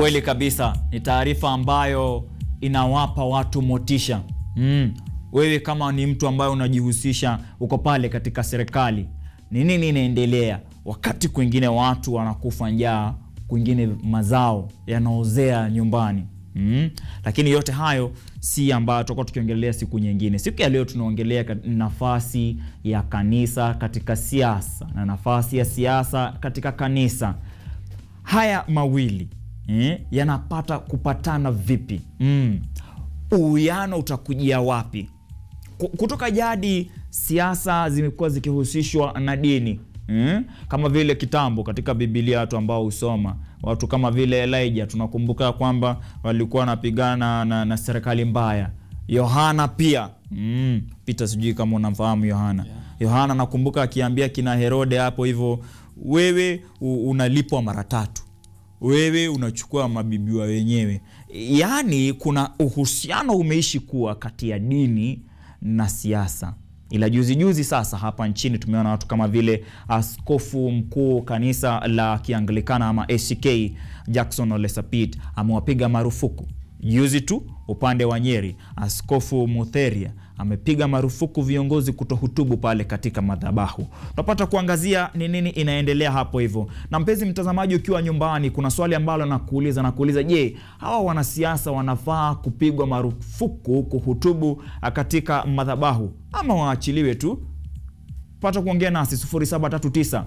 Kweli kabisa, ni taarifa ambayo inawapa watu motisha. Mm. Wewe kama ni mtu ambaye unajihusisha, uko pale katika serikali, ni nini inaendelea wakati kwingine watu wanakufa njaa, kwingine mazao yanaozea nyumbani mm. Lakini yote hayo si ambayo tutakuwa tukiongelea siku nyingine. Siku ya leo tunaongelea nafasi ya kanisa katika siasa na nafasi ya siasa katika kanisa. Haya mawili eh, yanapata kupatana vipi? mm. Uwiano utakujia wapi? Kutoka jadi siasa zimekuwa zikihusishwa na dini mm? Kama vile kitambo katika Biblia watu ambao husoma watu kama vile Elijah tunakumbuka kwamba walikuwa wanapigana na, na serikali mbaya. Yohana pia mm. Peter, sijui kama unamfahamu Yohana yeah. Yohana nakumbuka akiambia kina Herode hapo hivyo, wewe unalipwa mara tatu, wewe unachukua mabibiwa wenyewe. Yaani kuna uhusiano umeishi kuwa kati ya dini na siasa ila juzi juzi sasa hapa nchini tumeona watu kama vile askofu mkuu kanisa la Kianglikana ama ACK Jackson Ole Sapit amewapiga marufuku. Juzi tu upande wa Nyeri, askofu Mutheria amepiga marufuku viongozi kutohutubu pale katika madhabahu. Tunapata kuangazia ni nini inaendelea hapo hivyo. Na mpenzi mtazamaji, ukiwa nyumbani, kuna swali ambalo nakuuliza nakuuliza, je, hawa wanasiasa wanafaa kupigwa marufuku kuhutubu katika madhabahu ama waachiliwe tu? Pata kuongea nasi 0739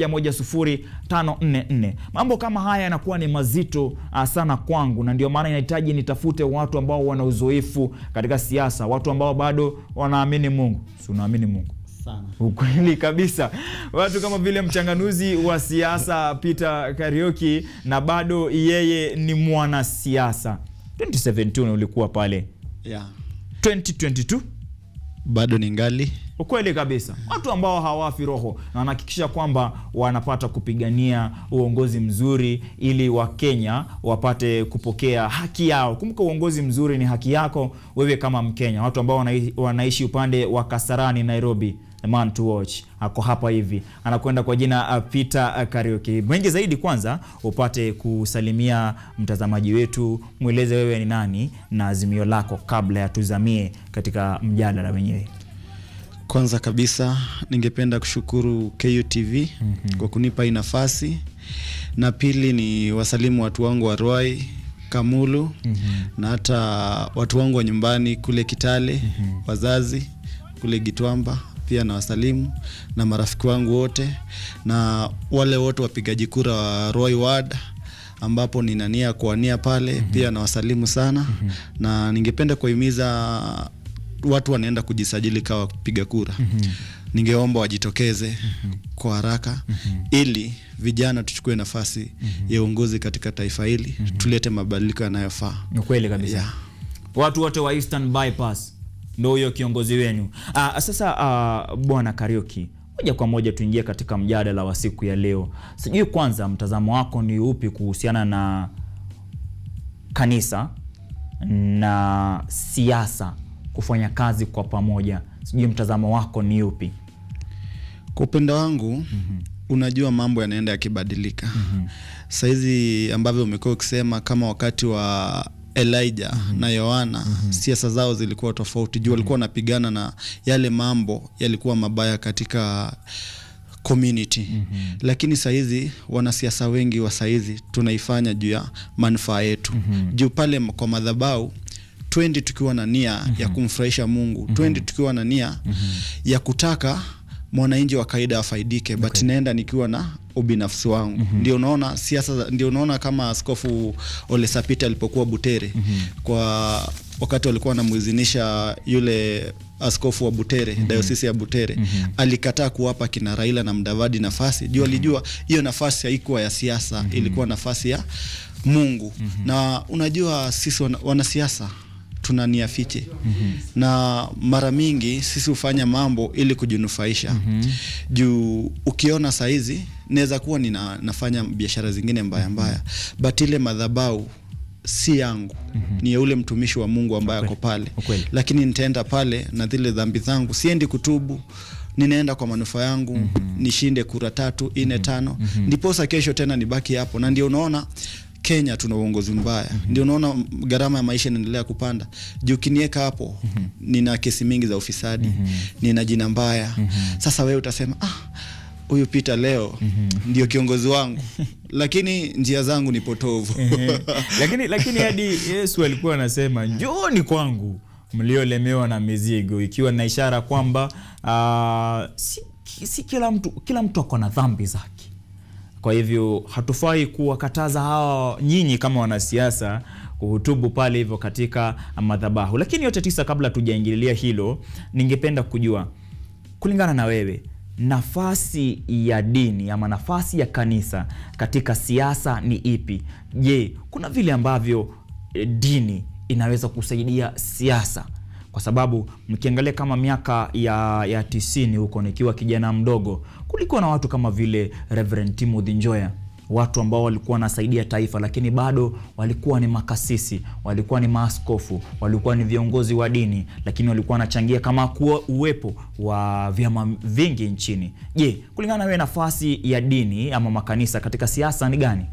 110544. Mambo kama haya yanakuwa ni mazito sana kwangu, na ndio maana inahitaji nitafute watu ambao wana uzoefu katika siasa, watu ambao bado wanaamini Mungu. Si unaamini Mungu? Sana. Ukweli kabisa, watu kama vile mchanganuzi wa siasa Peter Kariuki, na bado yeye ni mwanasiasa. 2017 ulikuwa pale, Yeah. 2022 Bado ni ngali Ukweli kabisa, watu ambao hawafi roho na wanahakikisha kwamba wanapata kupigania uongozi mzuri ili Wakenya wapate kupokea haki yao. Kumbuka, uongozi mzuri ni haki yako wewe kama Mkenya. Watu ambao wanaishi, wanaishi upande wa Kasarani, Nairobi, the man to watch ako hapa hivi, anakwenda kwa jina Peter Kariuki. Mengi zaidi, kwanza upate kusalimia mtazamaji wetu, mweleze wewe ni nani na azimio lako kabla ya tuzamie katika mjadala wenyewe. Kwanza kabisa ningependa kushukuru KUTV mm -hmm. kwa kunipa hii nafasi, na pili ni wasalimu watu wangu wa Ruai, Kamulu mm -hmm. na hata watu wangu wa nyumbani kule Kitale mm -hmm. wazazi kule Gitwamba pia na wasalimu na marafiki wangu wote na wale wote wapigaji kura wa Ruai Ward ambapo nina nia kuwania pale mm -hmm. pia na wasalimu sana mm -hmm. na ningependa kuhimiza watu wanaenda kujisajili kawa kupiga kura mm -hmm. Ningeomba wajitokeze mm -hmm. kwa haraka mm -hmm. ili vijana tuchukue nafasi mm -hmm. ya uongozi katika taifa hili mm -hmm. tulete mabadiliko yanayofaa. Ni kweli kabisa Yeah. watu wote wa Eastern Bypass ndo huyo kiongozi wenu. Ah, sasa ah, bwana Kariuki, moja kwa moja tuingie katika mjadala wa siku ya leo. Sijui kwanza mtazamo wako ni upi kuhusiana na kanisa na siasa kufanya kazi kwa pamoja. Sijui mtazamo wako ni upi? Kwa upendo wangu mm -hmm. unajua mambo yanaenda yakibadilika mm -hmm. Saizi ambavyo umekuwa ukisema kama wakati wa Elijah mm -hmm. na Yohana mm -hmm. siasa zao zilikuwa tofauti juu walikuwa wanapigana na yale mambo yalikuwa mabaya katika community mm -hmm. Lakini saizi wanasiasa wengi wa saizi tunaifanya juu ya manufaa yetu mm -hmm. juu pale kwa madhabahu twendi tukiwa na nia mm -hmm. ya kumfurahisha Mungu mm -hmm. twendi tukiwa na nia mm -hmm. ya kutaka mwananchi wa kawaida afaidike okay. but naenda nikiwa na ubinafsi wangu mm -hmm. ndio unaona siasa, ndio unaona kama Askofu Ole Sapit alipokuwa Butere mm -hmm. kwa wakati walikuwa wanamuizinisha yule askofu wa Butere mm -hmm. dayosisi ya Butere mm -hmm. alikataa kuwapa kina Raila na Mdavadi nafasi juu alijua hiyo nafasi haikuwa ya siasa mm -hmm. ilikuwa nafasi ya Mungu mm -hmm. na unajua sisi wana, wanasiasa tuna nia fiche mm -hmm. na mara mingi sisi hufanya mambo ili kujinufaisha mm -hmm. juu ukiona saizi naweza kuwa nina, nafanya biashara zingine mbaya mbaya but ile madhabau si yangu mm -hmm. ni ya ule mtumishi wa Mungu ambaye ako pale Ukweli. lakini nitaenda pale na zile dhambi zangu siendi kutubu ninaenda kwa manufaa yangu mm-hmm. nishinde kura tatu nne tano mm-hmm. ndiposa kesho tena nibaki hapo na ndio unaona Kenya tuna uongozi mbaya ndio unaona gharama ya maisha inaendelea kupanda juu ukinieka hapo nina kesi mingi za ufisadi nina jina mbaya sasa wewe utasema ah, huyu Peter leo ndio kiongozi wangu lakini njia zangu ni potovu lakini lakini hadi Yesu alikuwa anasema njooni kwangu mliolemewa na mizigo, ikiwa na ishara kwamba uh, si, si kila mtu kila mtu ako na dhambi zake. Kwa hivyo hatufai kuwakataza hawa nyinyi kama wanasiasa kuhutubu pale hivyo katika madhabahu. Lakini yote tisa, kabla tujaingililia hilo, ningependa kujua kulingana na wewe nafasi ya dini ama nafasi ya kanisa katika siasa ni ipi? Je, kuna vile ambavyo eh, dini inaweza kusaidia siasa? Kwa sababu mkiangalia kama miaka ya, ya tisini huko nikiwa kijana mdogo, kulikuwa na watu kama vile Reverend Timothy Njoya watu ambao walikuwa wanasaidia taifa, lakini bado walikuwa ni makasisi, walikuwa ni maaskofu, walikuwa ni viongozi wa dini, lakini walikuwa wanachangia kama kuwa uwepo wa vyama vingi nchini. Je, kulingana na wewe nafasi ya dini ama makanisa katika siasa ni gani?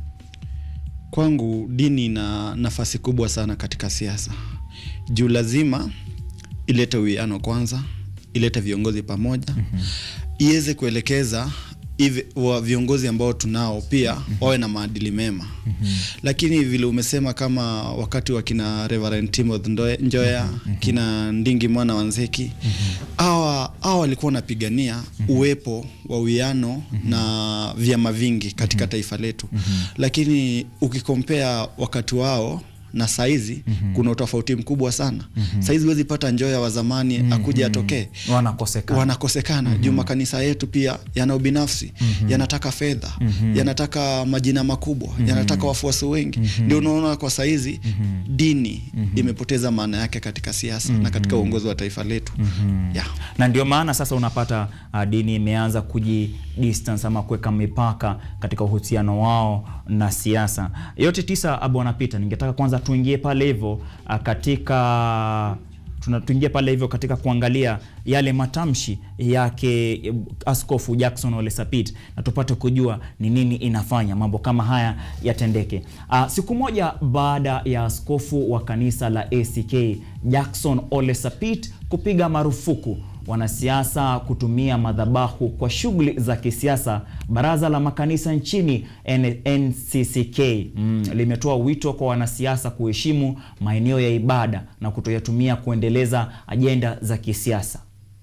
Kwangu dini ina nafasi kubwa sana katika siasa, juu lazima ilete uwiano kwanza, ilete viongozi pamoja, iweze kuelekeza hivi wa viongozi ambao tunao pia wawe na maadili mema. Lakini vile umesema kama wakati wa kina Reverend Timothy Ndoe- Njoya, kina Ndingi mwana wa Nzeki, hawa hawa walikuwa wanapigania uwepo wa uwiano na vyama vingi katika taifa letu. Lakini ukikompea wakati wao na saizi kuna utofauti mkubwa sana. Saizi huwezi pata Njoya wa zamani akuja atokee Wanakosekana. wanakosekana juu makanisa yetu pia yana ubinafsi yanataka fedha yanataka majina makubwa yanataka wafuasi wengi ndio unaona kwa saizi dini imepoteza maana yake katika siasa na katika uongozi wa taifa letu yeah. na ndio maana sasa unapata uh, dini imeanza kuji distance ama kuweka mipaka katika uhusiano wao na siasa. Yote tisa, uh, Bwana Peter, ningetaka kwanza tuingie pale hivyo uh, katika tuna- tuingie pale hivyo katika kuangalia yale matamshi yake eh, Askofu Jackson Ole Sapit na tupate kujua ni nini inafanya mambo kama haya yatendeke. Uh, siku moja baada ya askofu wa kanisa la ACK Jackson Ole Sapit kupiga marufuku wanasiasa kutumia madhabahu kwa shughuli za kisiasa, baraza la makanisa nchini N NCCK mm, limetoa wito kwa wanasiasa kuheshimu maeneo ya ibada na kutoyatumia kuendeleza ajenda za kisiasa.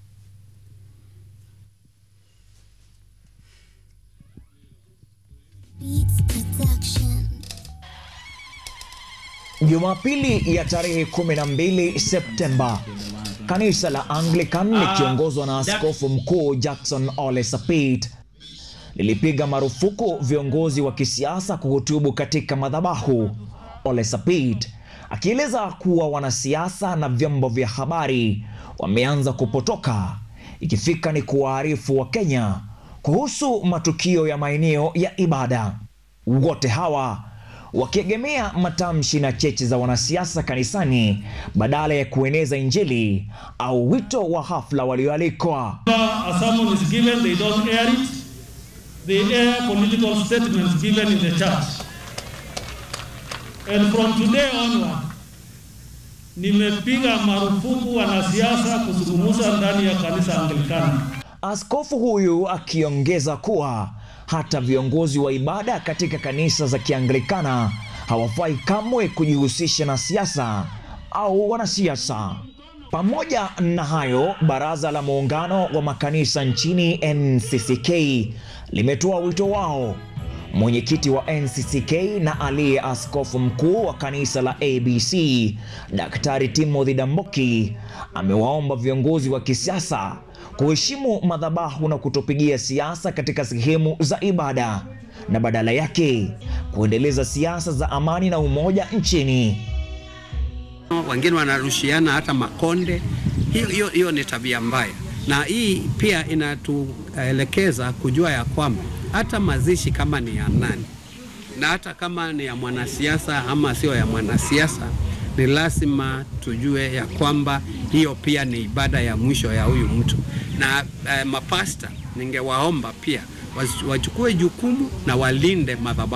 Beats Production. Jumapili ya tarehe 12 Septemba, kanisa la Anglican likiongozwa na askofu mkuu Jackson Ole Sapit lilipiga marufuku viongozi wa kisiasa kuhutubu katika madhabahu. Ole Sapit akieleza kuwa wanasiasa na vyombo vya habari wameanza kupotoka, ikifika ni kuwaarifu wa Kenya kuhusu matukio ya maeneo ya ibada. Wote hawa wakiegemea matamshi na cheche za wanasiasa kanisani badala ya kueneza Injili au wito wa hafla walioalikwa. a sermon is given, they don't air it. They air political statements given in the church. And from today onward, nimepiga marufuku wanasiasa kuzungumza ndani ya kanisa Anglikana. Askofu huyu akiongeza kuwa hata viongozi wa ibada katika kanisa za Kianglikana hawafai kamwe kujihusisha na siasa au wanasiasa. Pamoja na hayo, baraza la muungano wa makanisa nchini NCCK limetoa wito wao. Mwenyekiti wa NCCK na aliye askofu mkuu wa kanisa la ABC Daktari Timothy Damboki amewaomba viongozi wa kisiasa kuheshimu madhabahu na kutopigia siasa katika sehemu za ibada na badala yake kuendeleza siasa za amani na umoja nchini. wengine wanarushiana hata makonde. Hiyo, hiyo, hiyo ni tabia mbaya, na hii pia inatuelekeza kujua ya kwamba hata mazishi kama ni ya nani na hata kama ni ya mwanasiasa ama sio ya mwanasiasa, ni lazima tujue ya kwamba hiyo pia ni ibada ya mwisho ya huyu mtu. Na eh, mapasta ningewaomba pia wach- wachukue jukumu na walinde madhabahu.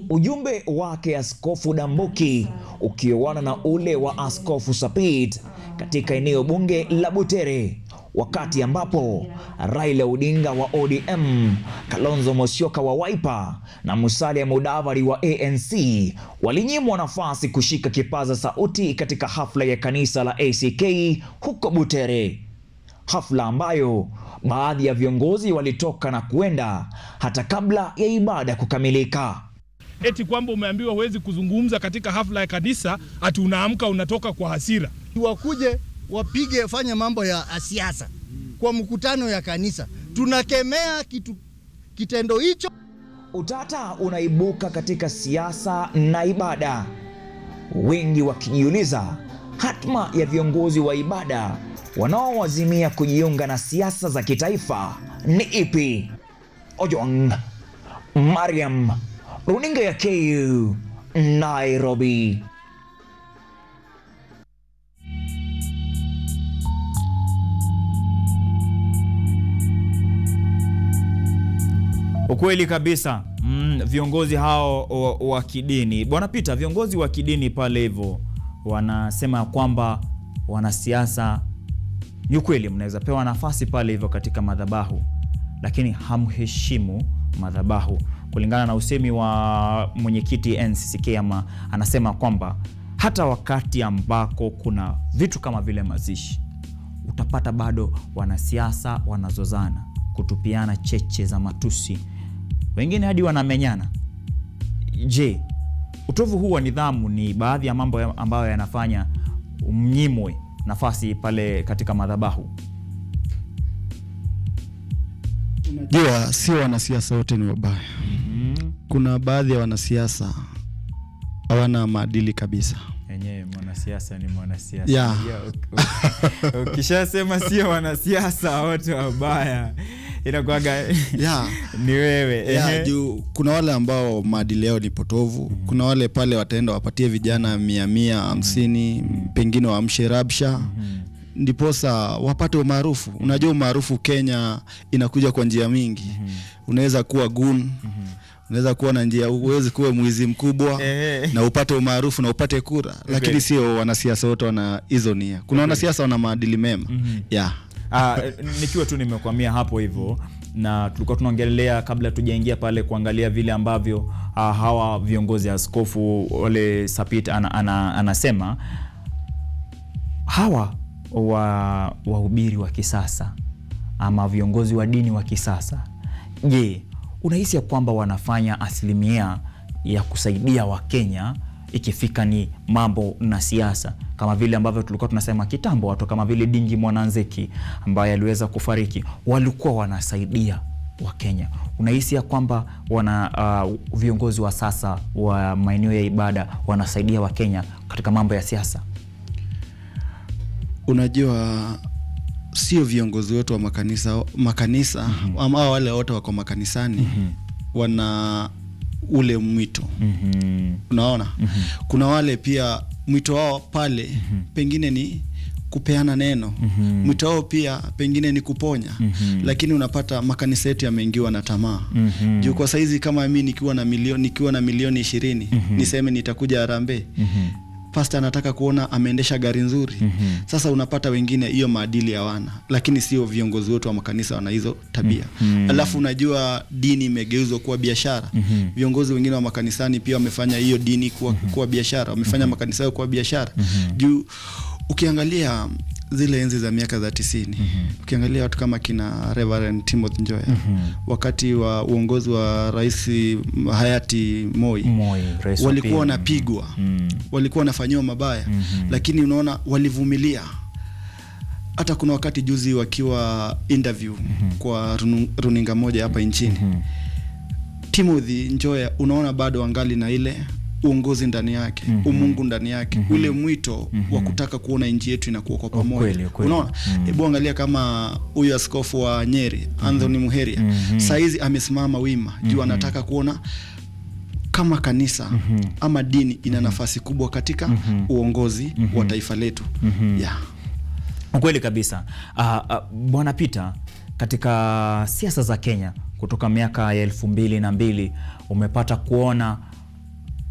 ujumbe wake Askofu Dambuki ukioana na ule wa Askofu Sapit katika eneo bunge la Butere, wakati ambapo Raila Odinga wa ODM, Kalonzo Musyoka wa Wiper na Musalia Mudavadi wa ANC walinyimwa nafasi kushika kipaza sauti katika hafla ya kanisa la ACK huko Butere, hafla ambayo baadhi ya viongozi walitoka na kuenda hata kabla ya ibada kukamilika. eti kwamba umeambiwa huwezi kuzungumza katika hafla ya kanisa, ati unaamka unatoka kwa hasira. wakuje wapige fanya mambo ya siasa kwa mkutano ya kanisa. Tunakemea kitu kitendo hicho. Utata unaibuka katika siasa na ibada, wengi wakijiuliza hatma ya viongozi wa ibada wanaowazimia kujiunga na siasa za kitaifa ni ipi? Ojwang Mariam, runinga ya KU, Nairobi. Ukweli kabisa mm, viongozi hao wa, wa kidini bwana Peter, viongozi wa kidini pale hivyo wanasema kwamba wanasiasa, ni ukweli, mnaweza pewa nafasi pale hivyo katika madhabahu, lakini hamheshimu madhabahu, kulingana na usemi wa mwenyekiti NCCK ama anasema kwamba hata wakati ambako kuna vitu kama vile mazishi utapata bado wanasiasa wanazozana, kutupiana cheche za matusi, wengine hadi wanamenyana. Je, utovu huu wa nidhamu ni baadhi ya mambo ya- ambayo yanafanya mnyimwe nafasi pale katika madhabahu? Unajua, sio wanasiasa wote ni wabaya. Kuna baadhi ya wanasiasa hawana maadili kabisa. Yenyewe mwanasiasa ni mwanasiasa. Yeah. Unajua, uk- uk- Ukishasema sio wanasiasa wote wabaya, inakuwaga Yeah. ni wewe. ya Ehe. juu kuna wale ambao maadili yao ni potovu kuna wale pale wataenda wapatie vijana mia mia hamsini pengine waamshe rabsha ndiposa wapate umaarufu unajua umaarufu kenya inakuja kwa njia mingi unaweza kuwa gun unaweza kuwa na njia uwezi kuwa mwizi mkubwa Ehe. na upate umaarufu na upate kura lakini sio wanasiasa wote wana hizo nia kuna wanasiasa wana maadili mema yeah. Ah, nikiwa tu nimekwamia hapo hivyo na tulikuwa tunaongelea kabla tujaingia pale kuangalia vile ambavyo ah, hawa viongozi askofu wale Sapit ana, ana, anasema hawa wa wahubiri wa kisasa ama viongozi wa dini wa kisasa, je, unahisi ya kwamba wanafanya asilimia ya kusaidia Wakenya ikifika ni mambo na siasa, kama vile ambavyo tulikuwa tunasema kitambo, watu kama vile Dingi Mwananzeki ambaye aliweza kufariki walikuwa wanasaidia Wakenya. Unahisi ya kwamba wana uh, viongozi wa sasa wa maeneo ya ibada wanasaidia Wakenya katika mambo ya siasa? unajua sio viongozi wote wa makanisa makanisa mm-hmm. ama wale wote wako makanisani mm-hmm. wana ule mwito mm-hmm. unaona mm-hmm. kuna wale pia mwito wao pale mm-hmm. pengine ni kupeana neno mm-hmm. mwito wao pia pengine ni kuponya mm-hmm. lakini unapata makanisa yetu yameingiwa na tamaa mm-hmm. juu kwa saizi kama mi nikiwa na milioni nikiwa na milioni ishirini mm-hmm. niseme nitakuja harambee mm-hmm pasta anataka kuona ameendesha gari nzuri mm-hmm. sasa unapata wengine hiyo maadili hawana lakini sio viongozi wote wa makanisa wana hizo tabia mm-hmm. alafu unajua dini imegeuzwa kuwa biashara mm-hmm. viongozi wengine wa makanisani pia wamefanya hiyo dini kuwa, mm-hmm. kuwa biashara wamefanya mm-hmm. makanisa yao kuwa biashara mm-hmm. juu ukiangalia zile enzi za miaka za tisini mm-hmm. ukiangalia watu kama kina Reverend Timothy Njoya mm-hmm. wakati wa uongozi wa rais hayati Moi, Moi, rais wa walikuwa pili. wanapigwa Mm. walikuwa wanafanyiwa mabaya Mhm. lakini unaona walivumilia hata kuna wakati juzi wakiwa interview kwa runu, runinga moja hapa nchini Timothy Njoya unaona bado angali na ile uongozi ndani yake umungu ndani yake ule mwito wa kutaka kuona nchi yetu inakuwa kwa Ukweli, pamoja ukweli. unaona hebu angalia kama huyu askofu wa Nyeri Anthony Muheria saizi amesimama wima juu anataka kuona kama kanisa ama dini ina nafasi kubwa katika uongozi wa taifa letu yeah. Ukweli kabisa. Uh, uh, Bwana Peter, katika siasa za Kenya kutoka miaka ya elfu mbili na mbili umepata kuona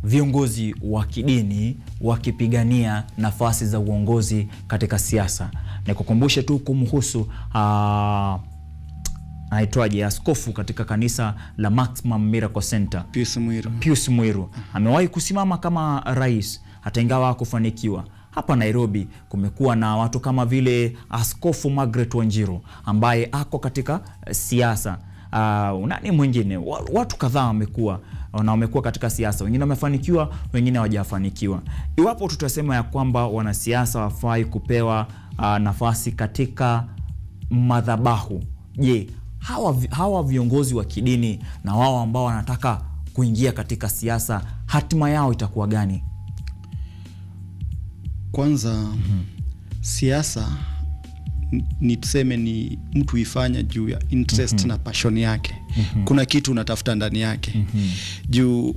viongozi wa kidini wakipigania nafasi za uongozi katika siasa. Nikukumbushe tu kumhusu ah, anaitwaje askofu katika kanisa la Maximum Miracle Center Pius Mwiru. Pius Mwiru amewahi kusimama kama rais hata ingawa hakufanikiwa. Hapa Nairobi kumekuwa na watu kama vile Askofu Margaret Wanjiru ambaye ako katika eh, siasa. Uh, nani mwingine? Wa- Watu kadhaa wamekuwa na wamekuwa katika siasa, wengine wamefanikiwa, wengine hawajafanikiwa. Iwapo tutasema ya kwamba wanasiasa wafai kupewa uh, nafasi katika madhabahu, je, hawa, vi- hawa viongozi wa kidini na wao ambao wanataka kuingia katika siasa, hatima yao itakuwa gani? Kwanza siasa n- ni tuseme ni mtu ifanya juu ya interest na passion yake. Kuna kitu unatafuta ndani yake juu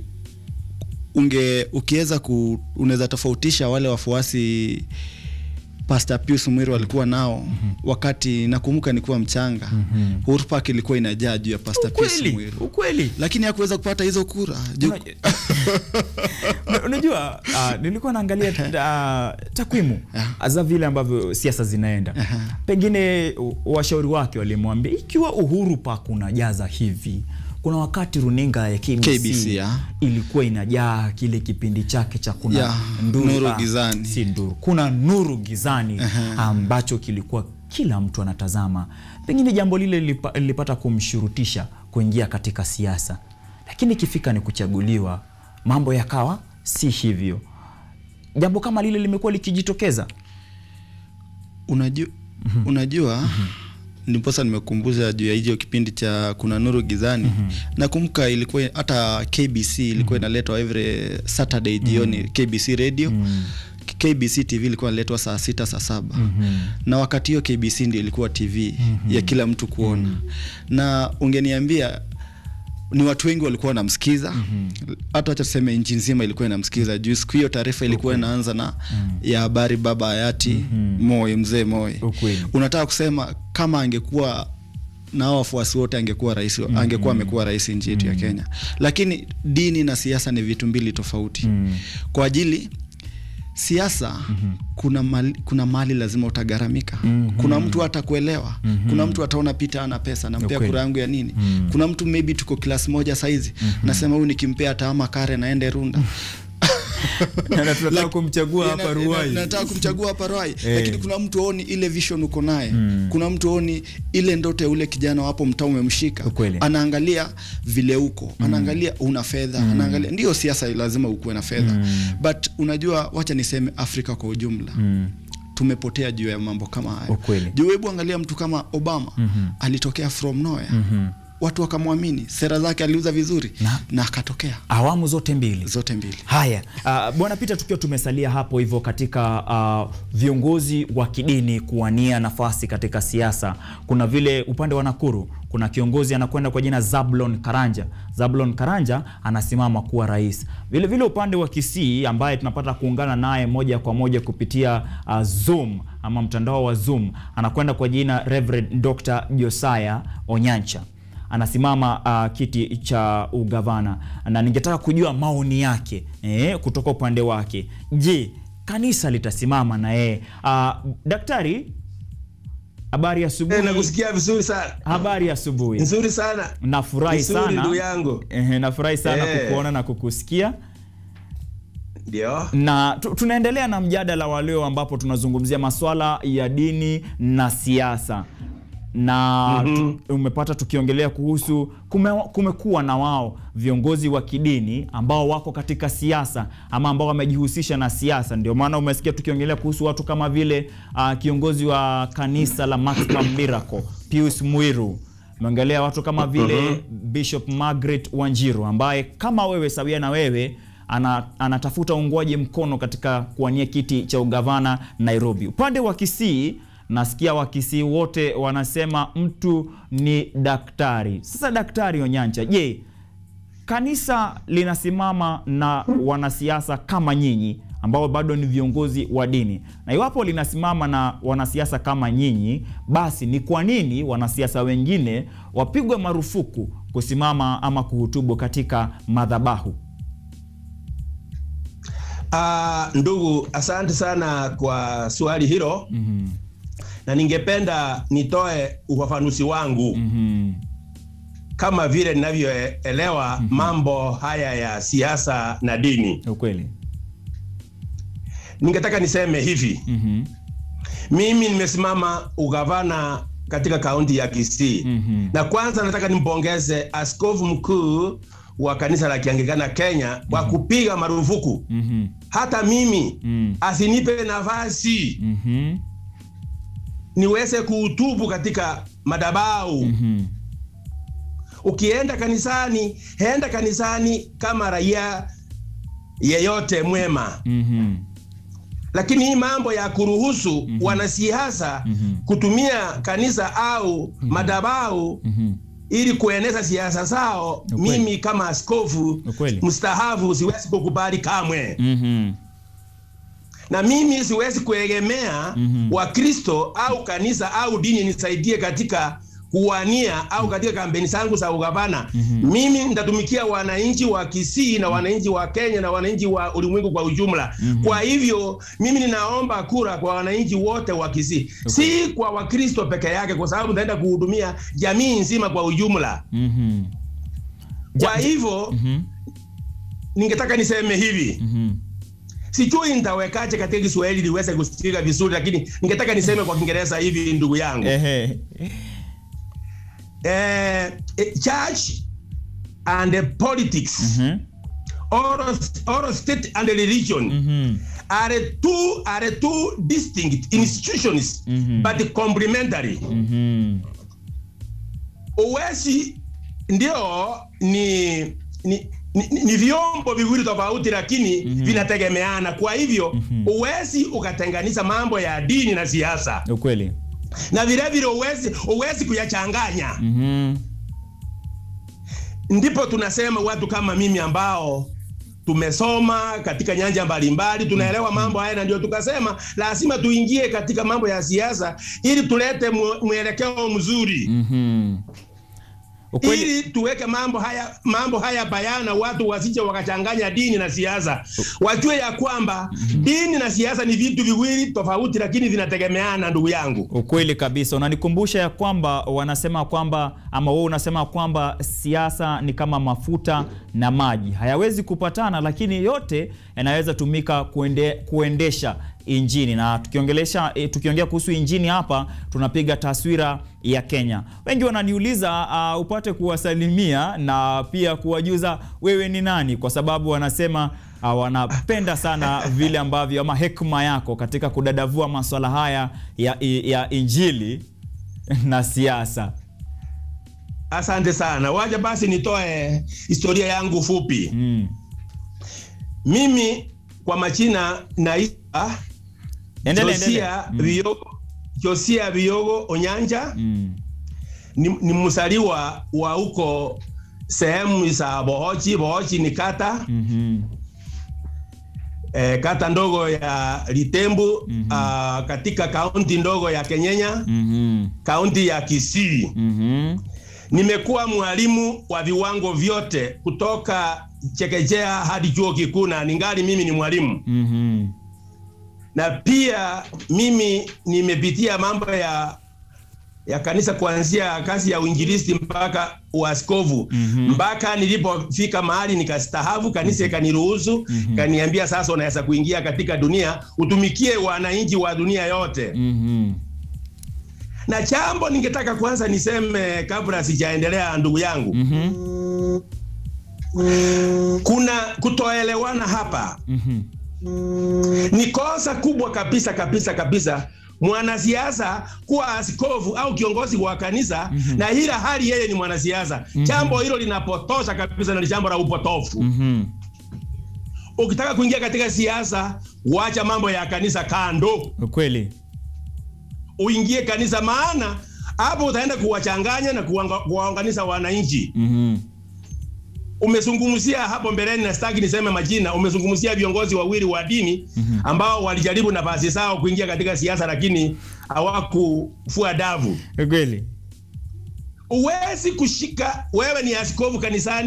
unge ukiweza ku unaweza tofautisha wale wafuasi Pastor Pius Mwiru alikuwa nao wakati nakumbuka nikuwa mchanga Uhuru Park ilikuwa inajaa juu ya Pastor Pius Ukweli, Mwiru ukweli. lakini hakuweza kupata hizo kura juu Una- Una- Unajua, uh, nilikuwa naangalia uh, takwimu za vile ambavyo siasa zinaenda. Pengine u- washauri wake walimwambia ikiwa Uhuru Park unajaza hivi, kuna wakati runinga ya KBC, KBC, ya. ilikuwa inajaa kile kipindi chake cha kuna Ya, Nuru ah, Gizani. si nduru, kuna nuru gizani ambacho kilikuwa kila mtu anatazama. Pengine jambo lile lilipa- lilipata kumshurutisha kuingia katika siasa, lakini ikifika ni kuchaguliwa, mambo yakawa si hivyo. Jambo kama lile limekuwa likijitokeza. unajua, unajua ndiposa nimekumbusha juu ya hicho kipindi cha kuna nuru gizani nakumbuka ilikuwa hata KBC ilikuwa inaletwa every Saturday jioni KBC radio KBC TV ilikuwa inaletwa saa sita saa saba na wakati hiyo KBC ndio ilikuwa TV ya kila mtu kuona na ungeniambia ni watu wengi walikuwa wanamsikiza hata wacha tuseme nchi nzima ilikuwa inamsikiza juu siku hiyo taarifa ilikuwa inaanza na ya habari baba hayati Moi mzee Moi Ukweli. unataka kusema kama angekuwa na hao wafuasi wote angekuwa rais angekuwa amekuwa rais nchi yetu ya Kenya lakini dini na siasa ni vitu mbili tofauti kwa ajili siasa kuna mali, kuna mali lazima utagharamika kuna mtu atakuelewa kuna mtu ataona Peter ana pesa nampea Ukweli. kura yangu ya nini kuna mtu maybe tuko class moja saizi nasema huyu nikimpea ataama kare naende runda Na tunataka Lak- kumchagua na- hapa na- Ruai. na- nataka kumchagua hapa Ruai Eh. lakini kuna mtu aoni ile vision uko naye kuna mtu aoni ile ndoto ya ule kijana wapo mtaa umemshika Ukweli. anaangalia vile uko anaangalia una fedha anaangalia ndio siasa lazima ukuwe na fedha but unajua wacha niseme Afrika kwa ujumla tumepotea juu ya mambo kama hayo Ukweli. juu hebu angalia mtu kama Obama alitokea from nowhere watu wakamwamini sera zake aliuza vizuri Na- na akatokea Awamu zote mbili. zote mbili Haya, uh, bwana Peter, tukiwa tumesalia hapo hivyo katika uh, viongozi wa kidini kuwania nafasi katika siasa, kuna vile upande wa Nakuru kuna kiongozi anakwenda kwa jina Zablon Karanja. Zablon Karanja anasimama kuwa rais. Vile vile upande wa Kisii ambaye tunapata kuungana naye moja kwa moja kupitia uh, Zoom ama mtandao wa Zoom, anakwenda kwa jina Reverend Dr. Josiah Onyancha anasimama uh, kiti cha ugavana na ningetaka kujua maoni yake eh, kutoka upande wake. Je, kanisa litasimama na yeye? Uh, daktari, habari ya Eh, asubuhi. nakusikia vizuri sana Habari ya asubuhi. nzuri sana Nafurahi Nzuri, sana ndugu yangu. Ehe, nafurahi sana Eh. kukuona na kukusikia ndio na tu, tunaendelea na mjadala wa leo ambapo tunazungumzia maswala ya dini na siasa na tu, umepata tukiongelea kuhusu kume, kumekuwa na wao viongozi wa kidini ambao wako katika siasa ama ambao wamejihusisha na siasa. Ndio maana umesikia tukiongelea kuhusu watu kama vile uh, kiongozi wa kanisa la Maximum Miracle Pius Mwiru umeongelea watu kama vile Bishop Margaret Wanjiru ambaye kama wewe sawia na wewe ana, anatafuta uungwaji mkono katika kuwania kiti cha ugavana Nairobi. Upande wa Kisii nasikia Wakisii wote wanasema mtu ni daktari. Sasa Daktari Onyancha, je, kanisa linasimama na wanasiasa kama nyinyi ambao bado ni viongozi wa dini, na iwapo linasimama na wanasiasa kama nyinyi, basi ni kwa nini wanasiasa wengine wapigwe marufuku kusimama ama kuhutubu katika madhabahu? Uh, ndugu, asante sana kwa swali hilo Mhm. na ningependa nitoe ufafanuzi wangu Mhm. kama vile ninavyoelewa mambo haya ya siasa na dini. Ukweli. Ningetaka niseme hivi, Mhm. mimi nimesimama ugavana katika kaunti ya Kisii Mhm. na kwanza nataka nimpongeze askofu mkuu wa kanisa la Kianglikana Kenya kwa kupiga marufuku Mhm. hata mimi Mm. asinipe nafasi Mhm. niweze kuutubu katika madabau. Mhm. Ukienda kanisani, enda kanisani kama raia yeyote mwema, Mhm. lakini hii mambo ya kuruhusu wanasiasa Mhm. kutumia kanisa au madabau Mhm. ili kueneza siasa zao, Ukweli. mimi kama askofu Ukweli. mstahafu siwezi kukubali kamwe. Mhm. na mimi siwezi kuegemea Mhm. Wakristo au kanisa au dini nisaidie katika kuwania au katika kampeni zangu za ugavana. Mimi nitatumikia wananchi wa Kisii na wananchi wa Kenya na wananchi wa ulimwengu kwa ujumla. Kwa hivyo mimi ninaomba kura kwa wananchi wote wa Kisii, si kwa Wakristo peke yake, kwa sababu nitaenda kuhudumia jamii nzima kwa ujumla. Mhm. Kwa hivyo Mhm. ningetaka niseme hivi Mhm. sijui nitawekaje katika Kiswahili liweze kusikika vizuri, lakini ningetaka niseme kwa Kiingereza hivi, ndugu yangu Ehe. eh, eh, church and the politics Mhm. or, or state and religion Mhm. are two are two distinct institutions Mhm. but complementary. Mhm. Uwezi ndio ni ni, ni, ni vyombo viwili tofauti lakini vinategemeana. Kwa hivyo uwezi ukatenganisha mambo ya dini na siasa, Ukweli. na vile vile uwezi uwezi kuyachanganya. Mhm. Ndipo tunasema watu kama mimi ambao tumesoma katika nyanja mbalimbali tunaelewa mambo haya, na ndio tukasema lazima tuingie katika mambo ya siasa ili tulete mwe- mwelekeo mzuri Mhm. Ukweli. ili tuweke mambo haya mambo haya bayana, watu wasije wakachanganya dini na siasa, wajue ya kwamba dini na siasa ni vitu viwili tofauti, lakini vinategemeana, ndugu yangu. Ukweli kabisa. Unanikumbusha ya kwamba wanasema kwamba ama wewe unasema kwamba siasa ni kama mafuta na maji, hayawezi kupatana, lakini yote yanaweza tumika kuende, kuendesha injini. Na tukiongelesha e, tukiongea kuhusu injini hapa, tunapiga taswira ya Kenya. Wengi wananiuliza uh, upate kuwasalimia na pia kuwajuza wewe ni nani, kwa sababu wanasema uh, wanapenda sana vile ambavyo ama hekima yako katika kudadavua maswala haya ya, ya injili na siasa. Asante sana. Wacha basi nitoe historia yangu fupi. Mm. Mimi kwa majina naitwa Endelea, Josia endelea. Mm. Biogo, Josia Biogo Onyanja Mm. ni, ni msaliwa wa huko sehemu za Bohochi. Bohochi ni kata Mhm. eh, kata ndogo ya Litembu Mhm. ah, katika kaunti ndogo ya Kenyenya, Mhm. kaunti ya Kisii. Mhm. Nimekuwa mwalimu wa viwango vyote kutoka chekechea hadi chuo kikuu na ningali mimi ni mwalimu Mhm. na pia mimi nimepitia mambo ya ya kanisa kuanzia kazi ya uinjilisti mpaka uaskofu Mhm. mpaka nilipofika mahali nikastahafu, kanisa ikaniruhusu kaniambia, sasa unaweza kuingia katika dunia utumikie wananchi wa dunia yote. Mhm. Na jambo ningetaka kwanza niseme kabla sijaendelea, ndugu yangu, Mhm. kuna kutoelewana hapa Mhm. ni kosa kubwa kabisa kabisa kabisa mwanasiasa kuwa askofu au kiongozi wa kanisa na ila hali yeye ni mwanasiasa. Jambo hilo linapotosha kabisa na ni jambo la upotofu. Mhm. Ukitaka kuingia katika siasa, wacha mambo ya kanisa kando, Ukweli. uingie kanisa, maana hapo utaenda kuwachanganya na kuwanga- kuwaunganisha wananchi. Mhm. Umezungumzia hapo mbeleni, na sitaki niseme majina, umezungumzia viongozi wawili wa dini ambao walijaribu nafasi zao kuingia katika siasa, lakini hawakufua davu. Ukweli. Uwezi kushika, wewe ni askofu kanisani,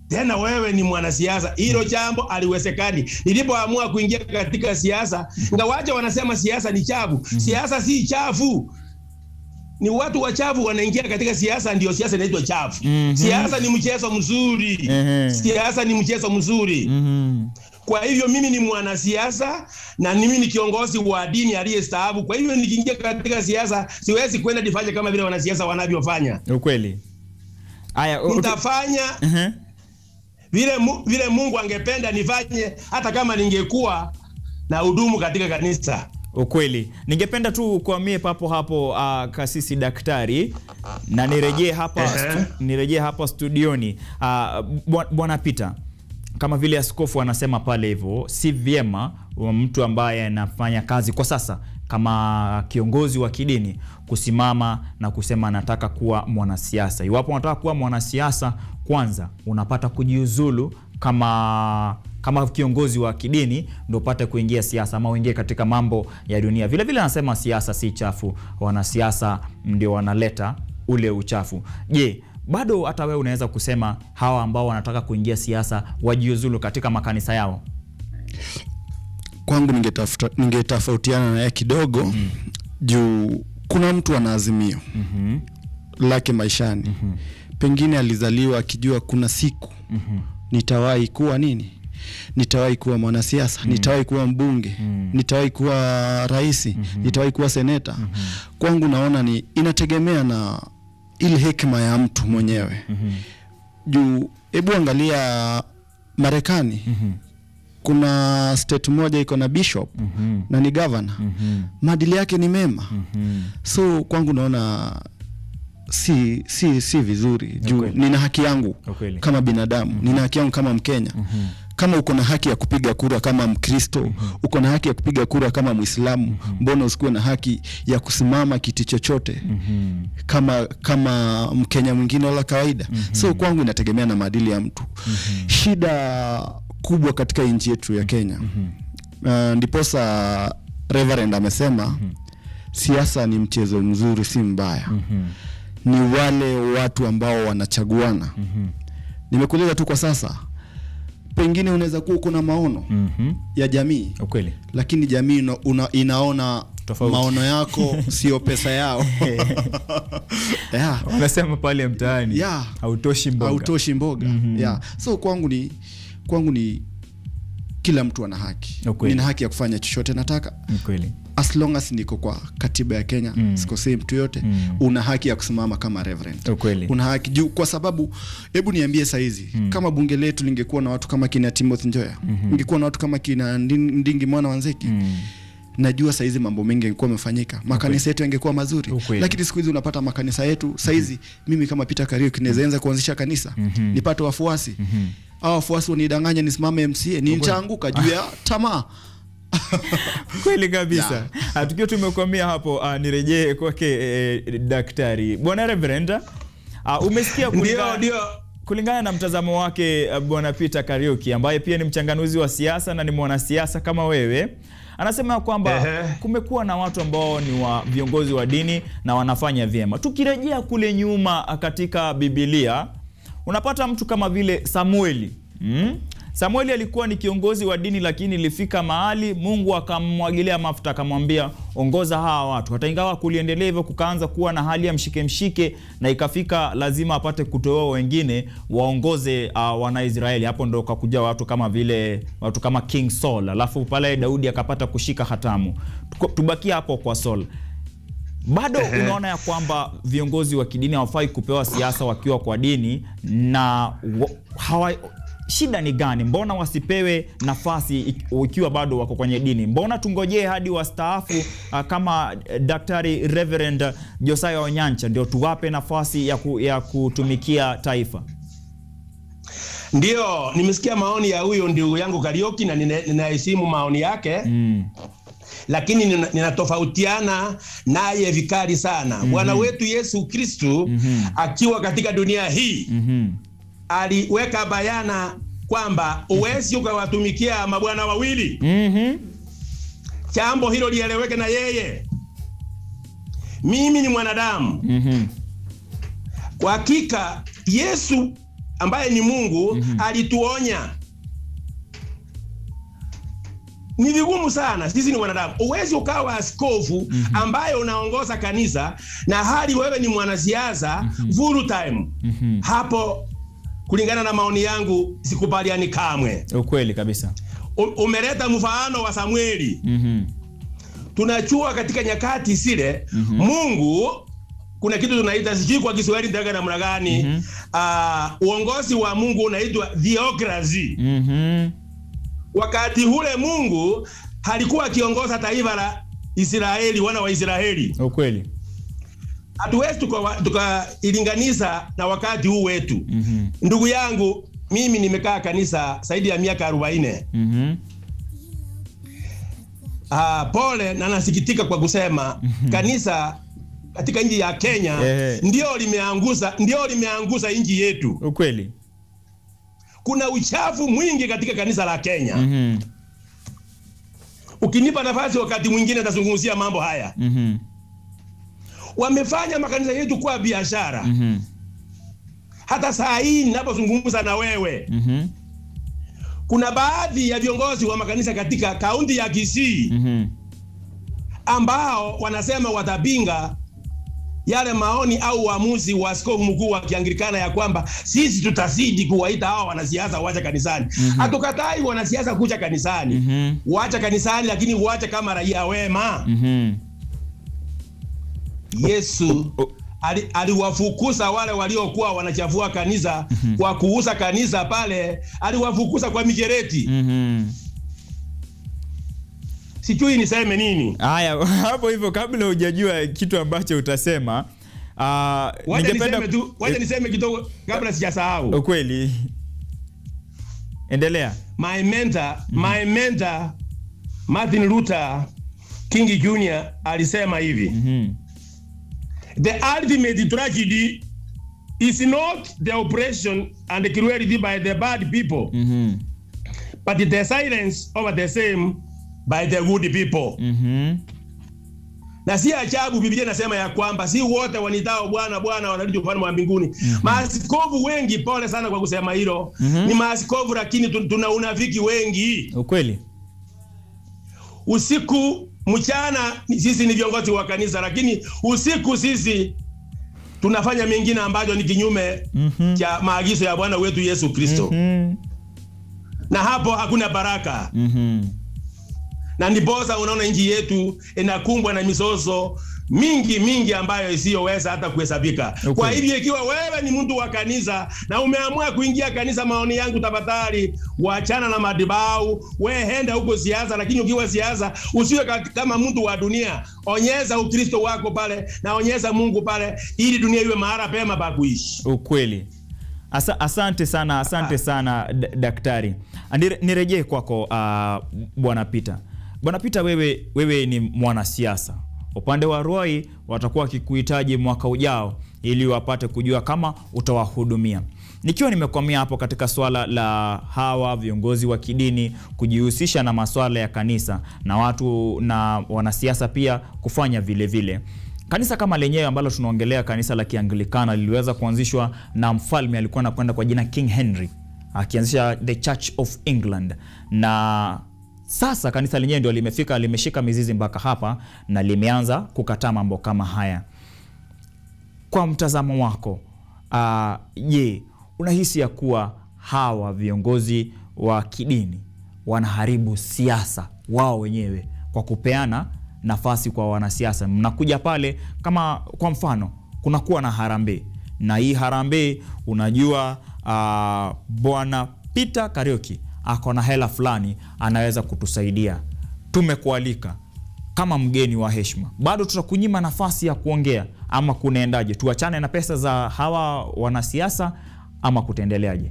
tena wewe ni mwanasiasa. Hilo jambo aliwezekani. Nilipoamua kuingia katika siasa, ngawaje wanasema siasa ni chafu. Siasa si chafu, ni watu wachafu wanaingia katika siasa, ndio siasa inaitwa chafu. Siasa ni mchezo mzuri, Mhm. siasa ni mchezo mzuri. Mhm. Kwa hivyo mimi ni mwanasiasa na mimi ni kiongozi wa dini aliyestaafu. Kwa hivyo nikiingia katika siasa, siwezi kwenda nifanye kama vile wanasiasa wanavyofanya. Ukweli. Aya, u- Nitafanya Mhm. vile, mu, vile Mungu angependa nifanye, hata kama ningekuwa na hudumu katika kanisa. Ukweli. Ningependa tu kuamie papo hapo uh, kasisi daktari na nirejee hapa Ehe. stu, nirejee hapa studioni uh, bwana Peter kama vile askofu anasema pale hivyo, si vyema wa mtu ambaye anafanya kazi kwa sasa kama kiongozi wa kidini kusimama na kusema anataka kuwa mwanasiasa. Iwapo unataka kuwa mwanasiasa, kwanza unapata kujiuzulu kama kama kiongozi wa kidini ndio upate kuingia siasa ama uingie katika mambo ya dunia. Vile vile anasema siasa si chafu, wanasiasa ndio wanaleta ule uchafu. Je, bado hata wewe unaweza kusema hawa ambao wanataka kuingia siasa wajiuzulu katika makanisa yao? kwangu ningetafuta- ningetofautiana naye kidogo mm. juu kuna mtu ana azimio Mhm. lake maishani mm-hmm. pengine alizaliwa akijua kuna siku mm-hmm. nitawahi kuwa nini nitawahi kuwa mwanasiasa mm. nitawahi kuwa mbunge mm. nitawahi kuwa raisi mm-hmm. nitawahi kuwa seneta mm-hmm. kwangu naona ni inategemea na ile hekima ya mtu mwenyewe mm-hmm. juu hebu angalia marekani mm-hmm. kuna state moja iko na bishop mm-hmm. na ni governor mm-hmm. maadili yake ni mema mm-hmm. so kwangu naona si si si vizuri juu Ukweli. nina haki yangu Ukweli. kama binadamu mm-hmm. nina haki yangu kama mkenya mm-hmm. kama uko na haki ya kupiga kura kama mkristo mm-hmm. uko na haki ya kupiga kura kama mwislamu mm-hmm. mbona usikuwe na haki ya kusimama kiti chochote mm-hmm. kama kama mkenya mwingine wala kawaida mm-hmm. so kwangu inategemea na maadili ya mtu mm-hmm. shida kubwa katika nchi yetu ya kenya mm-hmm. uh, ndiposa reverend amesema mm-hmm. siasa ni mchezo mzuri si mbaya mm-hmm ni wale watu ambao wanachaguana mm-hmm. nimekueleza tu kwa sasa pengine unaweza kuwa uko na maono Mhm. ya jamii Ukweli. lakini jamii una, una, inaona Tofauti. maono yako sio pesa yao yeah. Unasema pale mtaani Yeah. hautoshi mboga. hautoshi mboga yeah. so kwangu ni kwangu ni kila mtu ana haki Ukweli. nina haki ya kufanya chochote nataka Ukweli. as long as niko kwa katiba ya kenya mm. sikosei mtu yote mm. una haki ya kusimama kama reverend Ukweli. una haki juu kwa sababu hebu niambie saizi mm. kama bunge letu lingekuwa na watu kama kina timothy njoya mm-hmm. ingekuwa na watu kama kina Ndi- ndingi mwana wanzeki mm najua saizi mambo mengi yangekuwa amefanyika makanisa yetu yangekuwa mazuri Ukweli. lakini siku hizi unapata makanisa yetu saizi mm-hmm. mimi kama peter kariuki naweza kuanzisha kanisa mm-hmm. nipate wafuasi mm-hmm. au wafuasi wanidanganya nisimame mca nitaanguka juu ya tamaa kweli kabisa yeah. tukiwa tumekwamia hapo uh, nirejee kwake eh, daktari bwana reverend uh, umesikia Ndio, kulingana, ndio. kulingana na mtazamo wake uh, bwana peter kariuki ambaye pia ni mchanganuzi wa siasa na ni mwanasiasa kama wewe anasema kwamba Ehe. kumekuwa na watu ambao ni wa viongozi wa dini na wanafanya vyema tukirejea kule nyuma uh, katika bibilia unapata mtu kama vile samueli mm? samueli alikuwa ni kiongozi wa dini lakini ilifika mahali mungu akamwagilia mafuta akamwambia ongoza hawa watu hata ingawa kuliendelea hivyo kukaanza kuwa na hali ya mshike mshike na ikafika lazima apate kutoa wengine waongoze uh, wanaisraeli hapo ndo kakuja watu kama vile watu kama king saul alafu pale daudi akapata kushika hatamu Tuko- tubakie hapo kwa saul bado unaona ya kwamba viongozi wa kidini hawafai kupewa siasa wakiwa kwa dini na wa, hawa, shida ni gani mbona wasipewe nafasi ik- ikiwa bado wako kwenye dini mbona tungojee hadi wastaafu uh, kama eh, daktari reverend josaya onyancha ndio tuwape nafasi ya, ku, ya kutumikia taifa Ndio, nimesikia maoni ya huyo ndugu yangu Karioki na nina- ninaheshimu maoni yake mm. lakini nina- ninatofautiana naye vikali sana. Bwana wetu Yesu Kristu akiwa katika dunia hii mm-hmm. aliweka bayana kwamba uwezi ukawatumikia mabwana wawili. Mm-hmm. Jambo hilo lieleweke na yeye. Mimi ni mwanadamu Mm-hmm. kwa hakika Yesu ambaye ni Mungu alituonya ni vigumu sana, sisi ni wanadamu. Uwezi ukawa askofu ambaye unaongoza kanisa na hali wewe ni mwanasiasa full time. Hapo kulingana na maoni yangu sikubaliani kamwe. ukweli kabisa U- Umeleta mfano wa Samueli. Mhm. Tunachua katika nyakati zile Mungu kuna kitu tunaita sijui kwa Kiswahili nitaweka namna gani ah, uongozi wa Mungu unaitwa theocracy. Mhm. wakati ule Mungu halikuwa akiongoza taifa la Israeli, wana wa Israeli. ukweli Hatuwezi tuka- tukailinganisha na wakati huu wetu. Mhm. Ndugu yangu, mimi nimekaa kanisa zaidi ya miaka 40. Mhm. Ah, pole na nasikitika kwa kusema kanisa katika nchi ya Kenya Ehe. ndio limeanguza ndio limeanguza nchi yetu. ukweli Kuna uchafu mwingi katika kanisa la Kenya. Mhm. Ukinipa nafasi, wakati mwingine nitazungumzia mambo haya. Mhm. Wamefanya makanisa yetu kuwa biashara. Mhm. Hata saa hii ninapozungumza na wewe, Mhm. kuna baadhi ya viongozi wa makanisa katika kaunti ya Kisii Mhm. ambao wanasema watapinga yale maoni au uamuzi wa askofu mkuu wa Kianglikana ya kwamba sisi tutazidi kuwaita hao wanasiasa wacha kanisani. Hatukatai wanasiasa kuja kanisani, Mhm. wacha kanisani, lakini wacha kama raia wema. Mhm. Yesu ali- aliwafukuza wale waliokuwa wanachafua kanisa kwa kuuza kanisa pale, aliwafukuza kwa mijereti. Mhm. Sijui niseme nini. haya hapo hivyo kabla hujajua kitu ambacho utasema uh, Wacha niseme tu, wacha niseme kidogo kabla sijasahau. ukweli endelea My mentor, my mentor Martin Luther King Jr. alisema hivi. Mhm. The ultimate tragedy is not the oppression and the cruelty by the bad people, Mhm. but the silence over the same by the good people. Mhm. Na si ajabu Biblia inasema ya kwamba si wote wanitao Bwana Bwana wanarudi ufalme wa mbinguni. Maaskofu wengi, pole sana kwa kusema hilo, ni maaskofu lakini tu- tuna unafiki wengi. ukweli Usiku mchana ni- sisi ni viongozi wa kanisa, lakini usiku sisi tunafanya mengine ambayo ni kinyume cha maagizo ya Bwana wetu Yesu Kristo, Mhm. na hapo hakuna baraka. Mhm. na ndiposa unaona nchi yetu inakumbwa na mizozo mingi mingi ambayo isiyoweza hata kuhesabika. Okay. Kwa hivyo ikiwa wewe ni mtu wa kanisa na umeamua kuingia kanisa, maoni yangu tafadhali, wachana na madibau, we henda huko siasa, lakini ukiwa siasa usiwe ka- kama mtu wa dunia. Onyesha Ukristo wako pale na onyesha Mungu pale, ili dunia iwe mahali pema pa kuishi. ukweli Asa, asante sana asante sana d- daktari Nire- nirejee kwako uh, bwana Peter bwana Peter wewe, wewe ni mwanasiasa upande wa Roi watakuwa wakikuhitaji mwaka ujao ili wapate kujua kama utawahudumia nikiwa nimekwamia hapo katika swala la hawa viongozi wa kidini kujihusisha na maswala ya kanisa na watu na wanasiasa pia kufanya vile vile Kanisa kama lenyewe ambalo tunaongelea kanisa la Kianglikana liliweza kuanzishwa na mfalme alikuwa anakwenda kwa jina King Henry akianzisha the Church of England, na sasa kanisa lenyewe ndio limefika limeshika mizizi mpaka hapa na limeanza kukataa mambo kama haya. Kwa mtazamo wako, ah, je, unahisi ya kuwa hawa viongozi wa kidini wanaharibu siasa wao wenyewe kwa kupeana nafasi kwa wanasiasa? Mnakuja pale kama kwa mfano, kunakuwa na harambee na hii harambee, unajua ah, bwana Peter Kariuki ako na hela fulani anaweza kutusaidia, tumekualika kama mgeni wa heshima, bado tutakunyima nafasi ya kuongea ama kunaendaje? Tuachane na pesa za hawa wanasiasa ama kutaendeleaje?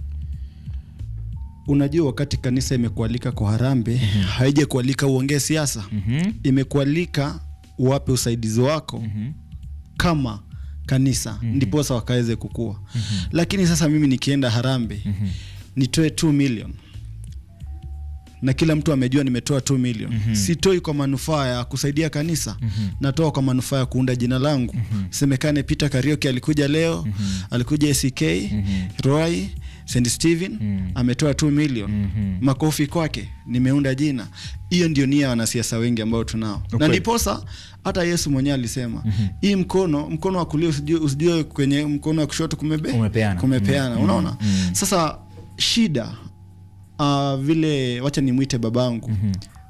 Unajua, wakati kanisa imekualika kwa harambe haija kualika uongee siasa imekualika uwape usaidizi wako kama kanisa ndiposa wakaweze kukua. Lakini sasa mimi nikienda harambe nitoe 2 million na kila mtu amejua nimetoa 2 million mm-hmm. sitoi kwa manufaa ya kusaidia kanisa mm-hmm. natoa kwa manufaa ya kuunda jina langu mm-hmm. semekane Peter Karioki alikuja leo mm-hmm. alikuja ACK mm-hmm. Roy St Stephen mm-hmm. ametoa 2 million mm-hmm. makofi kwake nimeunda jina hiyo ndio nia ya wanasiasa wengi ambao tunao na Ukweli. ndiposa hata Yesu mwenyewe alisema mm-hmm. hii mkono mkono wa kulia usijue, usijue kwenye mkono wa kushoto kumebe Kumepeana. kumepeana Mm-hmm. unaona sasa shida uh, vile wacha nimwite babangu mm-hmm.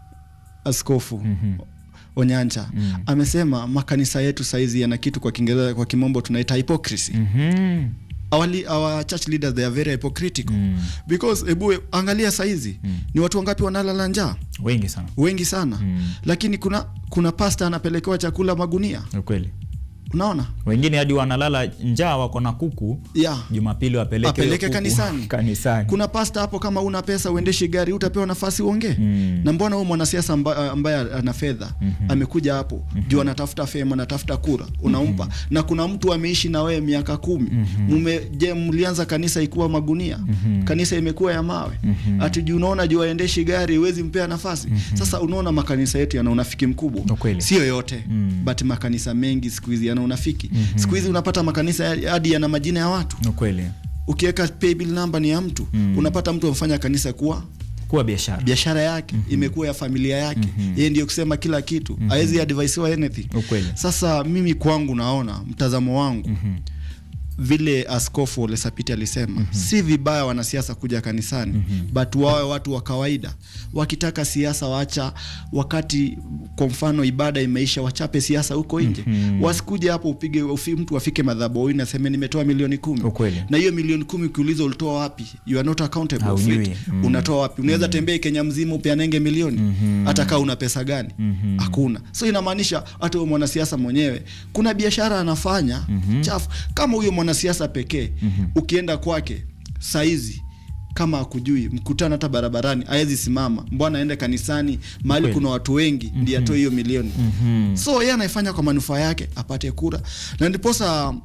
askofu mm-hmm. Onyancha mm-hmm. amesema makanisa yetu saizi yana kitu kwa Kiingereza kwa kimombo tunaita hypocrisy Mhm. our, li- our church leaders they are very hypocritical mm. because ebu angalia saizi mm. ni watu wangapi wanalala njaa wengi sana wengi sana mm. lakini kuna kuna pasta anapelekewa chakula magunia ukweli unaona wengine hadi wanalala njaa wako na kuku yeah. jumapili wapeleke hiyo apeleke kuku kanisani kanisani kuna pasta hapo kama una pesa uendeshe gari utapewa nafasi uongee Mm. na mbona huyu mwanasiasa amba, ambaye ana fedha mm-hmm. amekuja hapo mm-hmm. juu anatafuta fema anatafuta kura unampa mm-hmm. na kuna mtu ameishi na wewe miaka kumi mm-hmm. je mlianza kanisa ikuwa magunia mm-hmm. kanisa imekuwa ya mawe mm-hmm. ati juu unaona juu aendeshi gari huwezi mpea nafasi mm-hmm. sasa unaona makanisa yetu yana unafiki mkubwa Ukweli. sio yote mm. but makanisa mengi siku hizi yana unafiki mm-hmm. siku hizi unapata makanisa ya- hadi yana majina ya watu ukweli ukiweka paybill number ni ya mtu mm. unapata mtu amefanya kanisa kuwa kuwa biashara biashara yake mm-hmm. imekuwa ya familia yake mm-hmm. yeye ndio kusema kila kitu mm-hmm. awezi advisiwa anything Ukweli. sasa mimi kwangu naona mtazamo wangu mm-hmm vile askofu Ole Sapiti alisema mm-hmm. si vibaya wanasiasa kuja kanisani mm-hmm. but wawe watu wa kawaida wakitaka siasa wacha wakati kwa mfano ibada imeisha wachape siasa huko nje mm-hmm. wasikuje hapo upige ufi, mtu afike madhabahuni aseme nimetoa milioni kumi Ukweli. na hiyo milioni kumi ukiuliza ulitoa wapi you are not accountable for Haujui. it Mm. unatoa wapi unaweza tembea Kenya mzima upeanenge milioni hata kaa una pesa gani hakuna so inamaanisha hata huyo mwanasiasa mwenyewe kuna biashara anafanya chafu kama huyo mwanasiasa pekee ukienda kwake saizi kama akujui mkutano hata barabarani awezi simama mbwana aende kanisani mahali Kweli. kuna watu wengi ndiye atoe hiyo milioni so yeye anaifanya kwa manufaa yake apate kura na ndiposa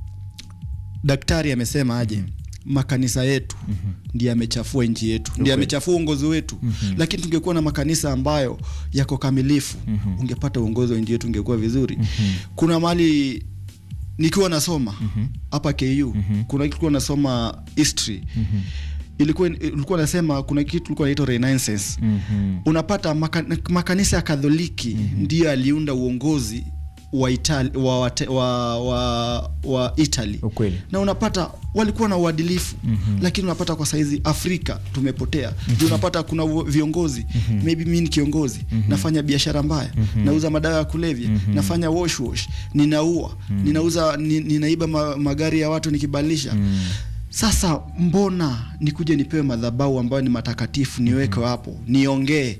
daktari amesema aje makanisa yetu mm-hmm. ndiye amechafua nchi yetu ndiye amechafua uongozi wetu mm-hmm. lakini tungekuwa na makanisa ambayo yako kamilifu mm-hmm. ungepata uongozi wa nchi yetu ungekuwa vizuri mm-hmm. kuna mali nikiwa nasoma hapa mm-hmm. ku mm-hmm. kuna kitu kilikuwa nasoma history mm-hmm ilikuwa ilikuwa nasema kuna kitu ilikuwa inaitwa renaissance Mhm. unapata maka, makanisa ya kadholiki mm-hmm. ndiyo aliunda uongozi wa Itali, wa, wa, wa, wa, wa Italy Ukweli. na unapata walikuwa na uadilifu mm-hmm. lakini unapata kwa saizi Afrika tumepotea mm-hmm. unapata kuna uo- viongozi mm-hmm. maybe mimi ni kiongozi mm-hmm. nafanya biashara mbaya mm-hmm. nauza madawa ya kulevya mm-hmm. nafanya wash wash ninaua mm-hmm. ninauza ni, ninaiba ma, magari ya watu nikibadilisha mm-hmm. Sasa mbona nikuje nipewe madhabahu ambayo ni matakatifu niweke hapo niongee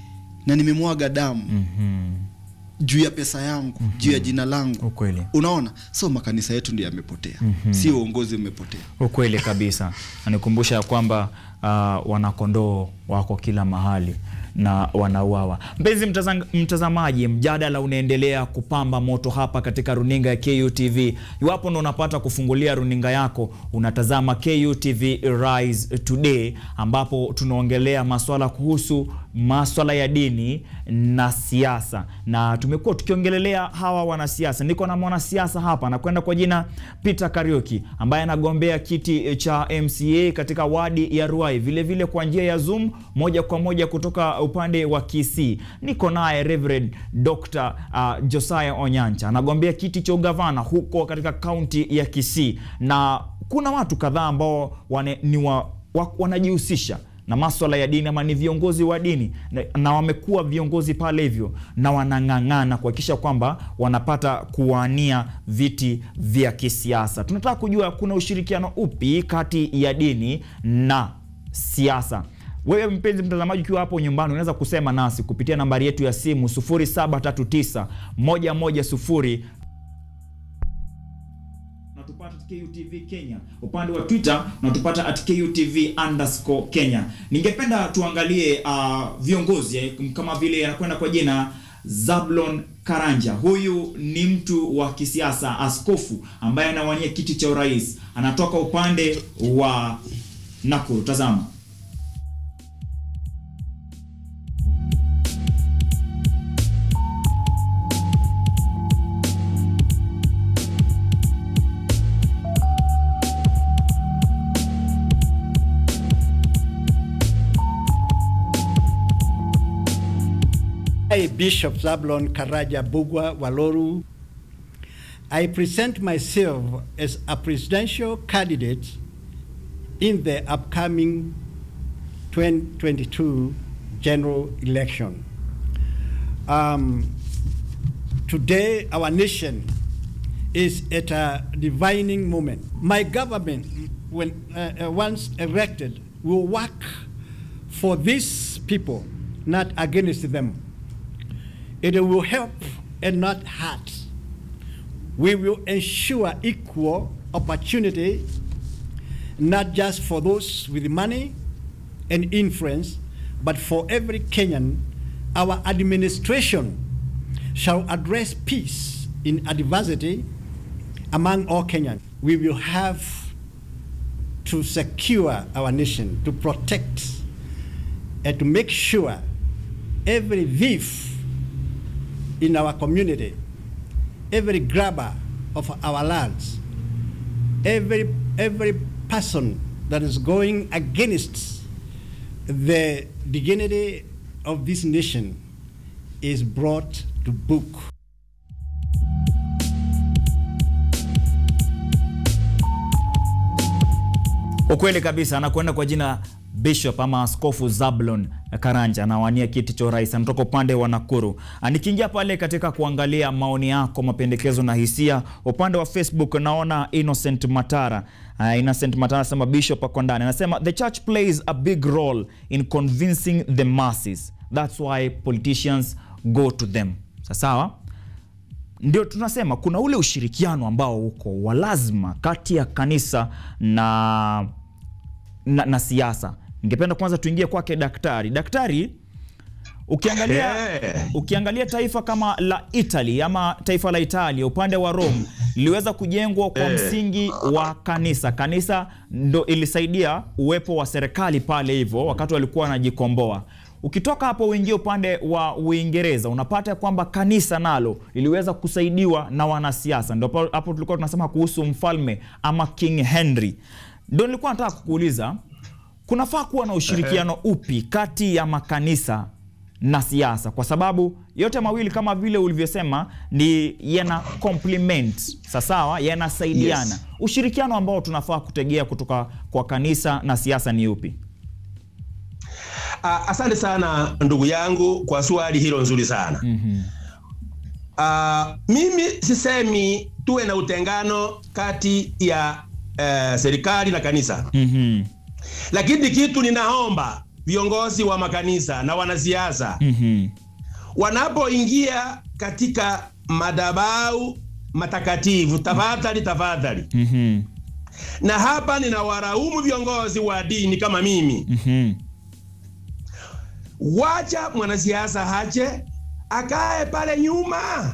na nimemwaga damu Mhm. juu ya pesa yangu juu ya jina langu ukweli unaona so makanisa yetu ndio yamepotea si uongozi umepotea ukweli kabisa nanikumbusha ya kwamba uh, wanakondoo wako kila mahali na wanauawa mpenzi mtazang- mtazamaji mjadala unaendelea kupamba moto hapa katika runinga ya KUTV iwapo ndo unapata kufungulia runinga yako unatazama KUTV Rise Today ambapo tunaongelea maswala kuhusu maswala ya dini na siasa na tumekuwa tukiongelelea hawa wanasiasa niko na mwanasiasa hapa anakwenda kwa jina Peter Kariuki ambaye anagombea kiti cha MCA katika wadi ya Ruai vilevile kwa njia ya Zoom moja kwa moja kutoka upande wa Kisii niko naye Reverend Dr. uh, Josiah Onyancha anagombea kiti cha ugavana huko katika kaunti ya Kisii na kuna watu kadhaa ambao wane, ni wa, wa, wanajihusisha na maswala ya dini ama ni viongozi wa dini na, na wamekuwa viongozi pale hivyo na wanang'ang'ana kuhakikisha kwamba wanapata kuwania viti vya kisiasa. Tunataka kujua kuna ushirikiano upi kati ya dini na siasa. Wewe mpenzi mtazamaji, ukiwa hapo nyumbani, unaweza kusema nasi kupitia nambari yetu ya simu 0739 110 unatupata at KUTV Kenya. Upande wa Twitter unatupata at KUTV underscore Kenya. Ningependa tuangalie uh, viongozi eh, kama vile anakwenda kwa jina Zablon Karanja. Huyu ni mtu wa kisiasa, askofu ambaye anawania kiti cha urais, anatoka upande wa Nakuru. Tazama. I, Bishop Zablon Karaja Bugwa Waloru, I present myself as a presidential candidate in the upcoming 2022 general election. Um, today, our nation is at a divining moment. My government, when uh, uh, once elected, will work for these people, not against them. It will help and not hurt. We will ensure equal opportunity, not just for those with money and influence, but for every Kenyan. Our administration shall address peace in adversity among all Kenyans. We will have to secure our nation, to protect, and to make sure every thief in our community, every grabber of our lands, every, every person that is going against the dignity of this nation is brought to book. Ukweli kabisa, anakwenda kwa jina Bishop ama Askofu Zablon Karanja anawania kiti cha urais, anatoka upande wa Nakuru. Nikiingia pale katika kuangalia maoni yako, mapendekezo na hisia, upande wa Facebook naona Innocent Matara. Uh, Innocent Matara anasema Bishop ako ndani, anasema the church plays a big role in convincing the masses, that's why politicians go to them. Sawa, ndio tunasema kuna ule ushirikiano ambao uko wa lazima kati ya kanisa na na, na siasa. Ningependa kwanza tuingie kwake daktari. Daktari, ukiangalia ukiangalia taifa kama la Italy ama taifa la Italia upande wa Rome liliweza kujengwa kwa msingi wa kanisa. Kanisa ndo ilisaidia uwepo wa serikali pale hivyo wakati walikuwa wanajikomboa. Ukitoka hapo uingie upande wa Uingereza unapata kwamba kanisa nalo liliweza kusaidiwa na wanasiasa. Ndio hapo- hapo tulikuwa tunasema kuhusu mfalme ama King Henry. Ndio nilikuwa nataka kukuuliza kunafaa kuwa na ushirikiano upi kati ya makanisa na siasa, kwa sababu yote mawili kama vile ulivyosema ni yana complement sasawa, yanasaidiana. Yes. Ushirikiano ambao tunafaa kutegea kutoka kwa kanisa na siasa ni upi? Ah, asante sana ndugu yangu kwa swali hilo nzuri sana. Ah, mimi sisemi tuwe na utengano kati ya eh, serikali na kanisa, Mhm. lakini kitu ninaomba viongozi wa makanisa na wanasiasa Mhm. wanapoingia katika madhabahu matakatifu, tafadhali tafadhali, Mhm. na hapa ninawaraumu viongozi wa dini kama mimi Mhm. wacha mwanasiasa haje akae pale nyuma.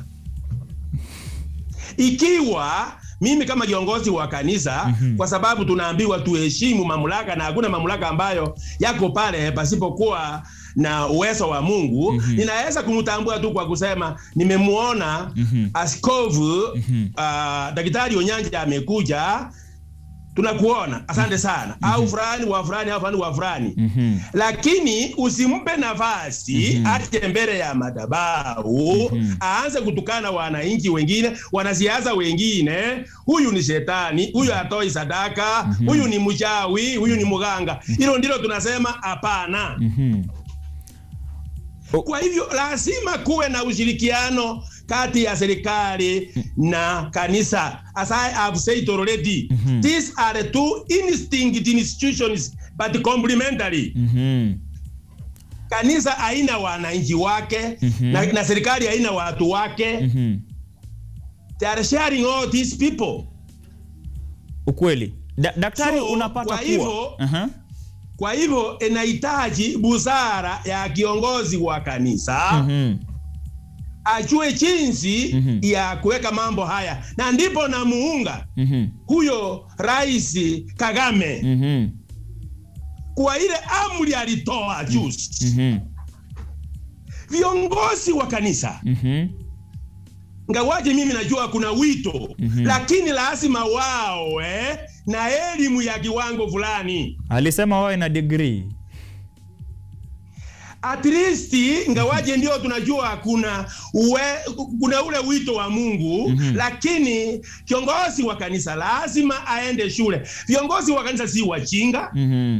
Ikiwa mimi kama kiongozi wa kanisa Mhm. kwa sababu tunaambiwa tuheshimu mamlaka na hakuna mamlaka ambayo yako pale pasipokuwa na uwezo wa Mungu, Mhm. ninaweza kumtambua tu kwa kusema nimemuona Mhm. askofu Mhm. ah, daktari Onyanja amekuja, tunakuona, asante sana, au fulani wa fulani au fulani wa fulani Mhm. lakini usimpe nafasi Mhm. aje mbele ya madhabahu Mhm. aanze kutukana wananchi wengine, wanasiasa wengine. Huyu ni shetani, huyu hatoi sadaka, huyu ni mchawi, huyu ni mganga. Hilo ndilo tunasema hapana. Mhm. Kwa hivyo lazima kuwe na ushirikiano kati ya serikali na kanisa. As I have said already, Mhm. these are two distinct institutions but complementary. Mhm. kanisa haina wananchi wake Mhm. na, na serikali haina watu wake Mhm. they are sharing all these people Ukweli. Da daktari So, unapata kwa kuwa hivyo- Aha. kwa hivyo inahitaji busara ya kiongozi wa kanisa Mhm. ajue jinsi Mhm. ya kuweka mambo haya na ndipo namuunga Mhm. huyo rais Kagame Mhm. kwa ile amri alitoa juzi Mhm. viongozi wa kanisa Mhm. ngawaje mimi najua kuna wito Mhm. lakini lazima wawe na elimu ya kiwango fulani Alisema wawe na degree. at least ingawaje ndio tunajua kuna uwe, kuna ule wito wa Mungu Mhm. lakini kiongozi wa kanisa lazima aende shule. Viongozi wa kanisa si wajinga. Mhm.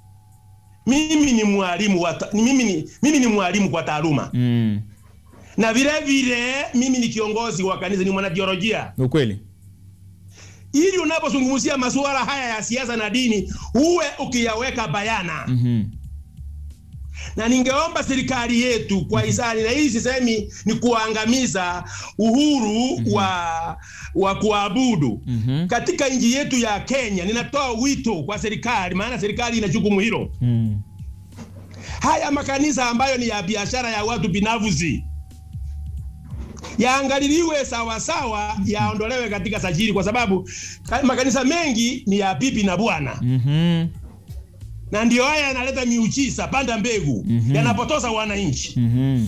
Mimi ni mwalimu wa ta- ni mimi ni mimi ni mwalimu kwa taaluma Mm. na vile vile mimi ni kiongozi wa kanisa, ni mwanatheolojia. Ukweli. Ili unapozungumzia masuala haya ya siasa na dini uwe ukiyaweka bayana Mhm. na ningeomba serikali yetu kwa hisani, na hii sisemi ni kuangamiza uhuru wa, wa kuabudu Mhm. katika nchi yetu ya Kenya. Ninatoa wito kwa serikali, maana serikali ina jukumu hilo. Mm. Haya makanisa ambayo ni ya biashara ya watu binafsi yaangaliliwe sawasawa, yaondolewe katika sajili, kwa sababu ka- makanisa mengi ni ya bibi na bwana Mhm. na ndio haya yanaleta miujiza panda mbegu Mhm. yanapotoza wananchi. Mhm.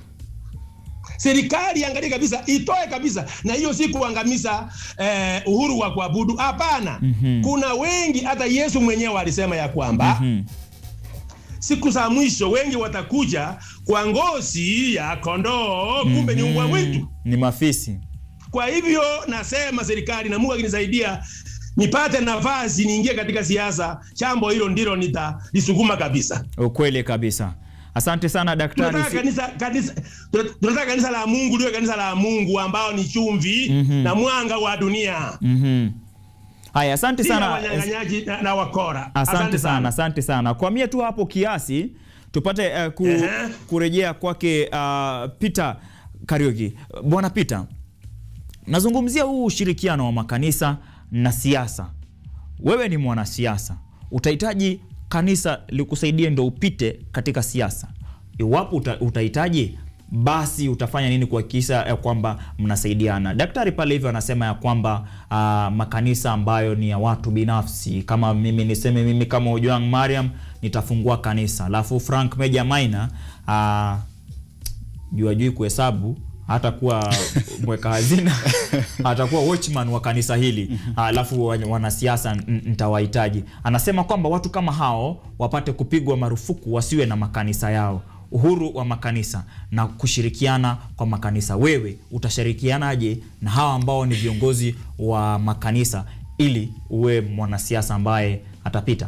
Serikali iangalie kabisa, itoe kabisa, na hiyo si kuangamiza eh, uhuru wa kuabudu. Hapana, Mhm. kuna wengi, hata Yesu mwenyewe alisema ya kwamba Mhm. siku za mwisho wengi watakuja kwa ngozi ya kondoo, kumbe ni mbwa mwitu. Ni mafisi. Kwa hivyo nasema serikali, na Mungu akinisaidia nipate nafasi niingie katika siasa, jambo hilo ndilo nitalisukuma kabisa. Ukweli kabisa. Asante sana daktari. tunataka Si- kanisa, kanisa, tuna- tunataka kanisa la Mungu liwe kanisa la Mungu ambao ni chumvi Mhm. na mwanga wa dunia, Mhm. Haya, asante si ya sana. wanyang'anyaji na, na wakora. Asante sana, asante sana. Kwamia tu hapo kiasi tupate uh, ku, Ehe. kurejea kwake uh, Peter Kariuki. Bwana Peter, nazungumzia huu ushirikiano wa makanisa na siasa. Wewe ni mwanasiasa, utahitaji kanisa likusaidie ndo upite katika siasa. Iwapo uta, utahitaji basi utafanya nini kuhakikisha ya kwamba mnasaidiana? Daktari pale hivyo anasema ya kwamba uh, makanisa ambayo ni ya watu binafsi, kama mimi niseme mimi kama Ojwang Mariam nitafungua kanisa, alafu Frank Meja Maina uh, jua jui kuhesabu hatakuwa mweka hazina atakuwa watchman wa kanisa hili alafu wa- wanasiasa n- nitawahitaji anasema kwamba watu kama hao wapate kupigwa marufuku wasiwe na makanisa yao uhuru wa makanisa na kushirikiana kwa makanisa wewe utashirikianaje na hawa ambao ni viongozi wa makanisa ili uwe mwanasiasa ambaye atapita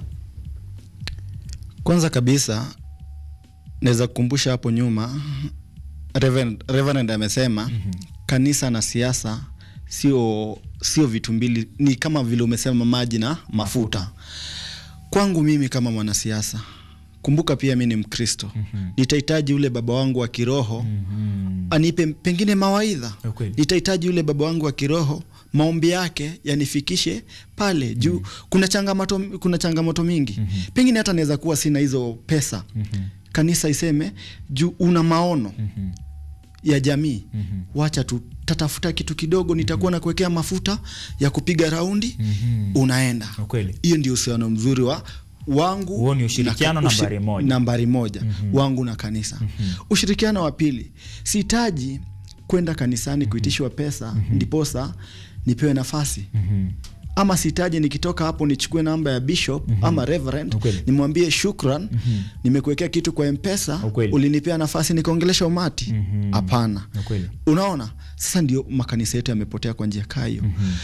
Kwanza kabisa naweza kukumbusha hapo nyuma Reverend, Reverend amesema kanisa na siasa sio sio vitu mbili, ni kama vile umesema maji na mafuta. Kwangu mimi kama mwanasiasa, kumbuka pia mi ni Mkristo, nitahitaji ule baba wangu wa kiroho anipe pengine mawaidha, Ukweli. nitahitaji ule baba wangu wa kiroho maombi yake yanifikishe pale juu. Kuna changamoto, kuna changamoto mingi pengine hata naweza kuwa sina hizo pesa kanisa iseme juu una maono ya jamii wacha tu tatafuta kitu kidogo nitakuwa na kuwekea mafuta ya kupiga raundi unaenda Ukweli. hiyo ndio uhusiano mzuri wa wangu Huo ni ushirikiano na ka- nambari moja. nambari moja wangu na kanisa ushirikiano wa pili sihitaji kwenda kanisani kuitishwa pesa ndiposa nipewe nafasi ama sihitaji nikitoka hapo nichukue namba ya bishop ama reverend Ukweli. nimwambie shukran nimekuwekea kitu kwa mpesa Ukweli. ulinipea nafasi nikaongelesha umati hapana Ukweli. unaona sasa ndio makanisa yetu yamepotea kwa njia kaa hiyo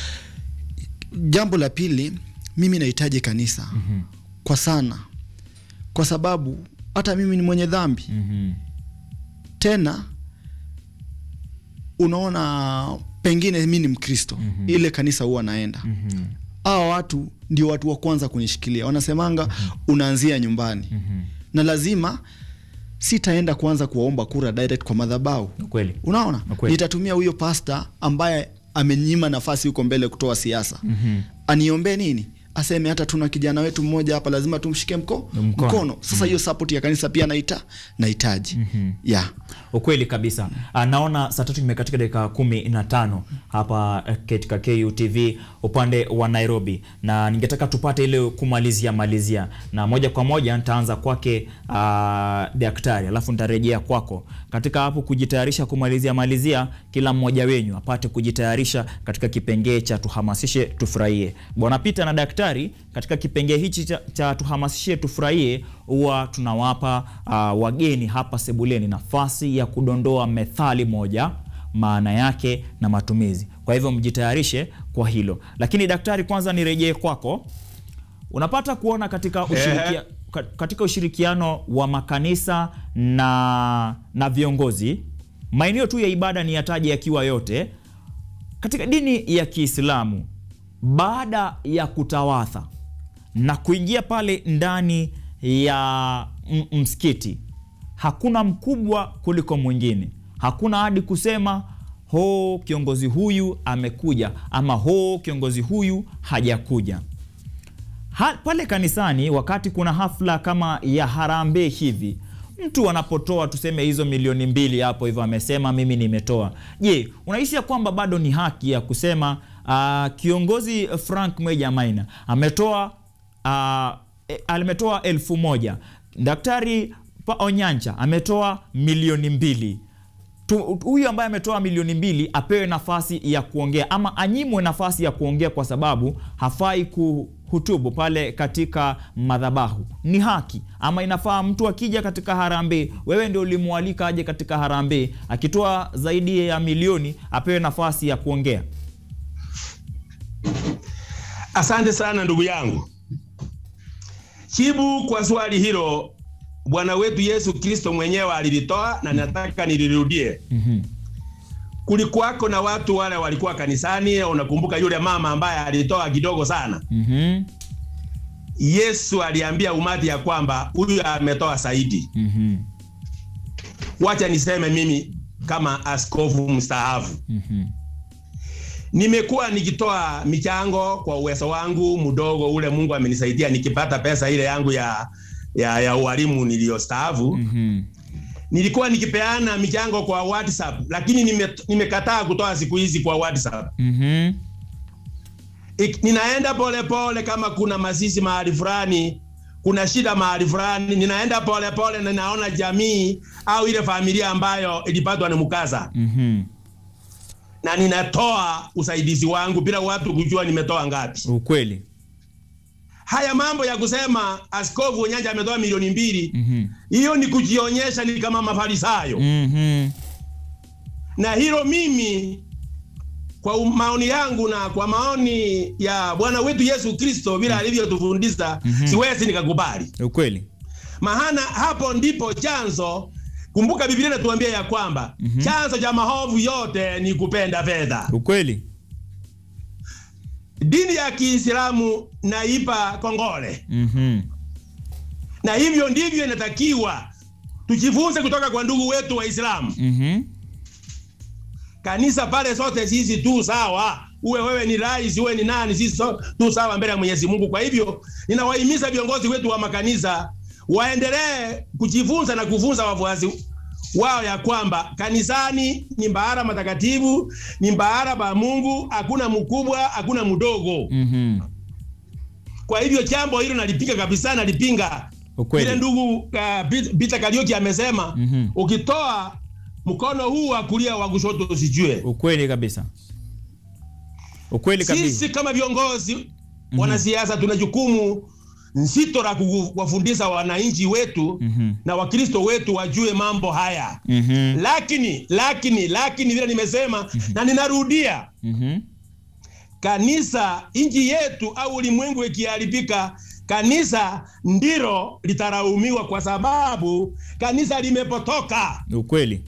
jambo la pili mimi nahitaji kanisa kwa sana kwa sababu hata mimi ni mwenye dhambi Mhm. tena unaona pengine mi ni mkristo ile kanisa huwa naenda Mhm. hawa watu ndio watu wa kwanza kunishikilia wanasemanga unaanzia nyumbani na lazima sitaenda kuanza kuwaomba kura direct kwa madhabau Ukweli. unaona Ukweli. nitatumia huyo pasta ambaye amenyima nafasi huko mbele kutoa siasa Mhm. aniombee nini aseme hata tuna kijana wetu mmoja hapa lazima tumshike mko, Mkono. mkono. sasa hiyo support ya kanisa pia naita nahitaji yeah. ukweli kabisa Ah, naona saa tatu imekatika dakika kumi na tano hapa eh, katika KUTV upande wa Nairobi na ningetaka tupate ile kumalizia malizia na moja kwa moja nitaanza kwake uh, daktari alafu nitarejea kwako katika hapo kujitayarisha kumalizia malizia kila mmoja wenyu apate kujitayarisha katika kipengee cha tuhamasishe tufurahie bwana Peter na daktari daktari, katika kipengee hichi cha, cha tuhamasishe tufurahie, huwa tunawapa uh, wageni hapa sebuleni nafasi ya kudondoa methali moja maana yake na matumizi. Kwa hivyo mjitayarishe kwa hilo. Lakini daktari, kwanza nirejee kwako. Unapata kuona katika ushirikia, ka- katika ushirikiano wa makanisa na, na viongozi, maeneo tu ya ibada ni yataje yakiwa yote katika dini ya Kiislamu, baada ya kutawatha na kuingia pale ndani ya m- msikiti, hakuna mkubwa kuliko mwingine. Hakuna hadi kusema ho kiongozi huyu amekuja ama ho kiongozi huyu hajakuja. Ha, pale kanisani wakati kuna hafla kama ya harambee hivi, mtu anapotoa tuseme hizo milioni mbili hapo hivyo, amesema mimi nimetoa. Je, unahisi ya kwamba bado ni haki ya kusema uh, kiongozi Frank Mweja Maina ametoa uh, e, ametoa elfu moja Daktari Pa Onyancha ametoa milioni mbili Tu- huyu ambaye ametoa milioni mbili apewe nafasi ya kuongea ama anyimwe nafasi ya kuongea kwa sababu hafai kuhutubu pale katika madhabahu. Ni haki ama inafaa mtu akija katika harambee, wewe ndio ulimwalika aje katika harambee, akitoa zaidi ya milioni apewe nafasi ya kuongea? Asante sana ndugu yangu. Jibu kwa swali hilo Bwana wetu Yesu Kristo mwenyewe alilitoa na nataka nilirudie. Mhm. Kulikuwako na watu wale walikuwa kanisani, unakumbuka yule mama ambaye alitoa kidogo sana. Mhm. Yesu aliambia umati ya kwamba huyu ametoa zaidi. Mhm. Wacha niseme mimi kama askofu mstaafu, Mhm. nimekuwa nikitoa michango kwa uwezo wangu mdogo ule Mungu amenisaidia, nikipata pesa ile yangu ya ya, ya ualimu niliyostaafu Mhm. nilikuwa nikipeana michango kwa WhatsApp, lakini nime, nimekataa kutoa siku hizi kwa WhatsApp. Mhm. Ik, ninaenda polepole pole kama kuna mazishi mahali fulani, kuna shida mahali fulani, ninaenda polepole pole na ninaona jamii au ile familia ambayo ilipatwa na mkasa Mhm. na ninatoa usaidizi wangu bila watu kujua nimetoa ngapi. Ukweli. Haya mambo ya kusema askofu Nyanja ametoa milioni mbili, Mhm. hiyo ni kujionyesha ni kama mafarisayo Mhm. na hilo mimi kwa u- maoni yangu na kwa maoni ya Bwana wetu Yesu Kristo vile alivyotufundisha Mhm. siwezi nikakubali. Ukweli. Maana hapo ndipo chanzo. Kumbuka Biblia inatuambia ya kwamba Mhm. chanzo cha maovu yote ni kupenda fedha. Ukweli. Dini ya Kiislamu naipa kongole, Mhm. na hivyo ndivyo inatakiwa tujifunze kutoka kwa ndugu wetu Waislamu. Mhm. kanisa pale sote sisi tu sawa, uwe wewe ni rais, uwe ni nani, sisi so, tu sawa mbele ya Mwenyezi Mungu. Kwa hivyo ninawahimiza viongozi wetu wa makanisa waendelee kujifunza na kufunza wafuasi wao ya kwamba kanisani ni mbahara matakatifu, ni mbahara pa Mungu, hakuna mkubwa, hakuna mdogo. Mhm. Kwa hivyo jambo hilo nalipinga kabisa, nalipinga Ukweli. vile ndugu uh, Pit- Peter Kariuki amesema Mhm. ukitoa mkono huu wa kulia wa kushoto usijue. Ukweli kabisa. Ukweli kabisa. Sisi kama viongozi wanasiasa tuna jukumu nzito la kuwafundisha wananchi wetu Mhm. na Wakristo wetu wajue mambo haya. Mhm. Lakini lakini lakini vile nimesema na ninarudia, Mhm. kanisa nchi yetu au ulimwengu ikiharibika, kanisa ndilo litaraumiwa kwa sababu kanisa limepotoka. Ukweli.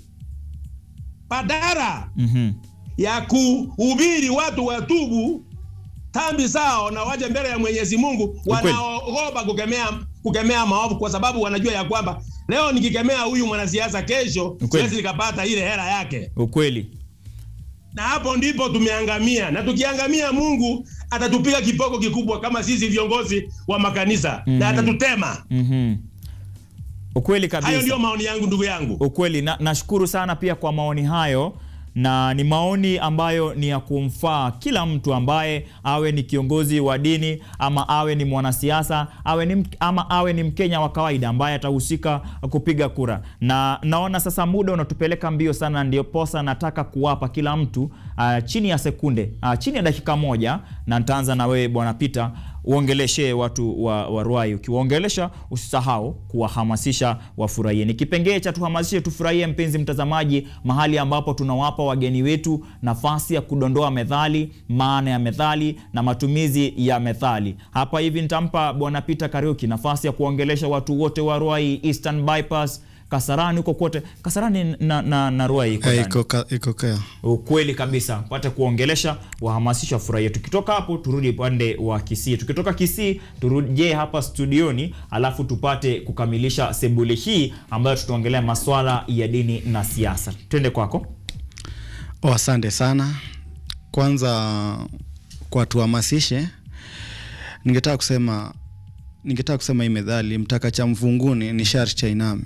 Badala Mhm. ya kuhubiri watu watubu dhambi zao na waje mbele ya Mwenyezi Mungu, wanaogopa kukemea kukemea maovu, kwa sababu wanajua ya kwamba leo nikikemea huyu mwanasiasa, kesho Ukweli. siwezi nikapata ile hela yake, Ukweli. na hapo ndipo tumeangamia. Na tukiangamia, Mungu atatupiga kipoko kikubwa kama sisi viongozi wa makanisa Mhm. na atatutema. Mhm. Ukweli kabisa. Hayo ndio maoni yangu, ndugu yangu. Ukweli na, nashukuru sana pia kwa maoni hayo na ni maoni ambayo ni ya kumfaa kila mtu ambaye awe ni kiongozi wa dini ama awe ni mwanasiasa awe ni, mk- ama awe ni Mkenya wa kawaida ambaye atahusika kupiga kura. Na naona sasa muda unatupeleka mbio sana, ndio posa nataka kuwapa kila mtu uh, chini ya sekunde uh, chini ya dakika moja, na nitaanza na wewe Bwana Peter, uongeleshe watu wa, wa Ruai. Ukiwaongelesha usisahau kuwahamasisha wafurahie. Ni kipengee cha tuhamasishe tufurahie, mpenzi mtazamaji, mahali ambapo tunawapa wageni wetu nafasi ya kudondoa methali, maana ya methali na matumizi ya methali. Hapa hivi nitampa Bwana Peter Kariuki nafasi ya kuongelesha watu wote wa Ruai, Eastern Bypass, Kasarani huko kote. Kasarani na, na, na Ruai iko Eh, ndani. iko ka- iko kea Ukweli kabisa, pate kuongelesha wahamasisha furahia. Tukitoka hapo turudi upande wa Kisii, tukitoka Kisii turuje hapa studioni, alafu tupate kukamilisha sebule hii ambayo tutaongelea maswala ya dini na siasa. Twende kwako. Oh, asante sana. Kwanza kwa tuhamasishe, ningetaka kusema ningetaka kusema hii methali mtaka cha mvunguni ni sharti cha iname.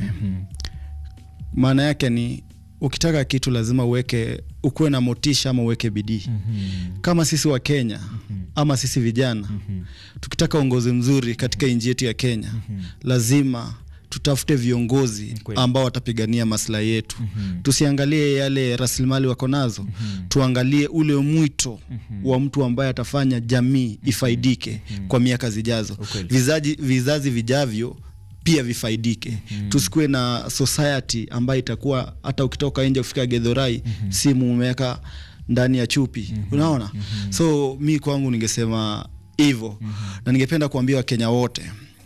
Maana yake ni ukitaka kitu lazima uweke ukuwe na motisha ama uweke bidii. Kama sisi wa Kenya ama sisi vijana tukitaka uongozi mzuri katika nchi yetu ya Kenya lazima tutafute viongozi Kweli. ambao watapigania maslahi yetu. Tusiangalie yale rasilimali wako nazo, tuangalie ule mwito wa mtu ambaye atafanya jamii ifaidike kwa miaka zijazo, Ukweli. vizazi, vizazi vijavyo pia vifaidike. Tusikuwe na society ambayo itakuwa hata ukitoka nje kufika Gedhorai simu umeweka ndani ya chupi, unaona. So mi kwangu ningesema hivyo, na ningependa kuambia Wakenya wote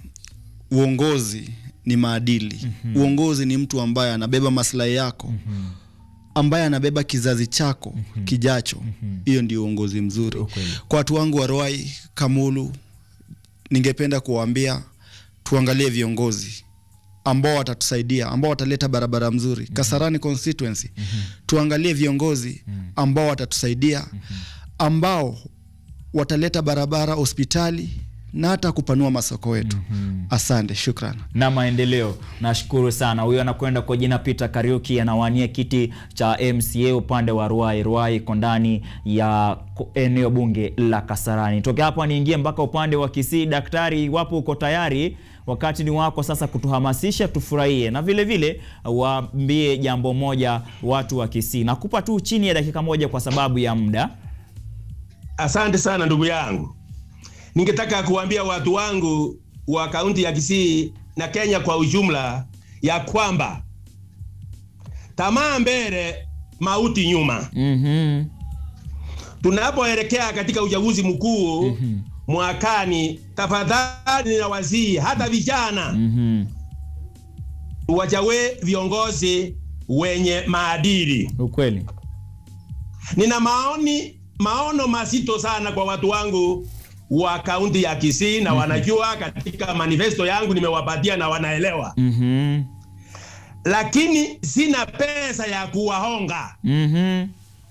uongozi ni maadili. Uongozi ni mtu ambaye anabeba maslahi yako, ambaye anabeba kizazi chako kijacho. Hiyo ndio uongozi mzuri. Ukweli. Kwa watu wangu wa Ruai, Kamulu, ningependa kuwaambia tuangalie viongozi ambao watatusaidia, ambao wataleta barabara mzuri Kasarani constituency. Tuangalie viongozi ambao watatusaidia, ambao wataleta barabara, hospitali na hata kupanua masoko yetu. Asante, shukran. na maendeleo. Nashukuru sana. Huyo anakwenda kwa jina Peter Kariuki, anawania kiti cha MCA upande wa Ruai. Ruai iko ndani ya ko- eneo bunge la Kasarani. Toke hapo niingie mpaka upande wa Kisii. Daktari, iwapo uko tayari, wakati ni wako sasa kutuhamasisha tufurahie, na vile vile waambie jambo moja watu wa Kisii. Nakupa tu chini ya dakika moja kwa sababu ya muda. Asante sana ndugu yangu. Ningetaka kuambia watu wangu wa kaunti ya Kisii na Kenya kwa ujumla ya kwamba tamaa mbele, mauti nyuma. Mhm. Tunapoelekea katika uchaguzi mkuu mwakani, tafadhali na wazii hata vijana Mhm. wachague viongozi wenye maadili. Ukweli. Nina maoni maono mazito sana kwa watu wangu wa kaunti ya Kisii na wanajua katika manifesto yangu nimewapatia na wanaelewa, Mhm. lakini sina pesa ya kuwahonga. Mhm.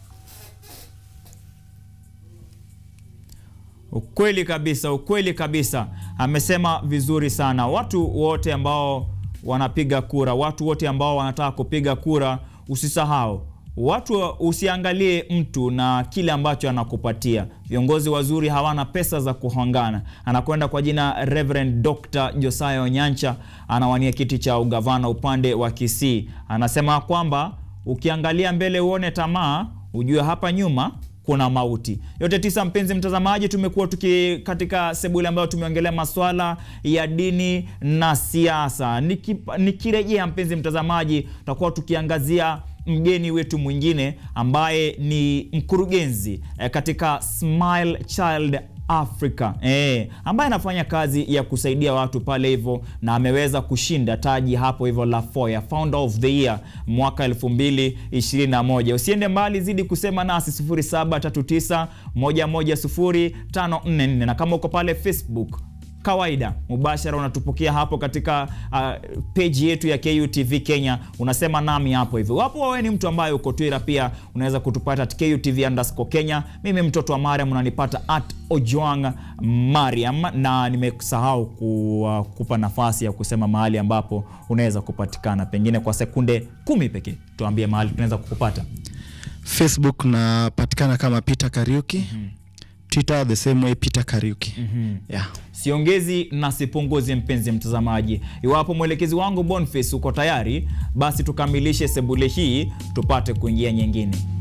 Ukweli kabisa, ukweli kabisa. Amesema vizuri sana. Watu wote ambao wanapiga kura, watu wote ambao wanataka kupiga kura, usisahau watu, usiangalie mtu na kile ambacho anakupatia. Viongozi wazuri hawana pesa za kuhongana. Anakwenda kwa jina Reverend Dr. Josiah Onyancha, anawania kiti cha ugavana upande wa Kisii. Anasema kwamba ukiangalia mbele uone tamaa, ujue hapa nyuma kuna mauti. Yote tisa, mpenzi mtazamaji, tumekuwa tuki katika sebule ambayo tumeongelea maswala ya dini na siasa. Niki- Nikirejea mpenzi mtazamaji, tutakuwa tukiangazia mgeni wetu mwingine ambaye ni mkurugenzi eh, katika Smile Child Africa eh, ambaye anafanya kazi ya kusaidia watu pale hivyo, na ameweza kushinda taji hapo hivyo la Foya Founder of the Year mwaka 2021. Usiende mbali, zidi kusema nasi 0739 110 na kama uko pale Facebook kawaida mubashara unatupokea hapo katika uh, page yetu ya KUTV Kenya, unasema nami hapo hivyo. Wapo wewe ni mtu ambaye uko Twitter pia unaweza kutupata at KUTV underscore Kenya. Mimi mtoto wa Mariam unanipata at Ojwang Mariam, na nimesahau ku, uh, kupa nafasi ya kusema mahali ambapo unaweza kupatikana, pengine kwa sekunde kumi pekee, tuambie mahali tunaweza kukupata. Facebook napatikana kama Peter Kariuki. Twitter the same way Peter Kariuki. Yeah. Siongezi na sipunguzi, mpenzi mtazamaji. Iwapo mwelekezi wangu Boniface uko tayari, basi tukamilishe sebule hii tupate kuingia nyingine.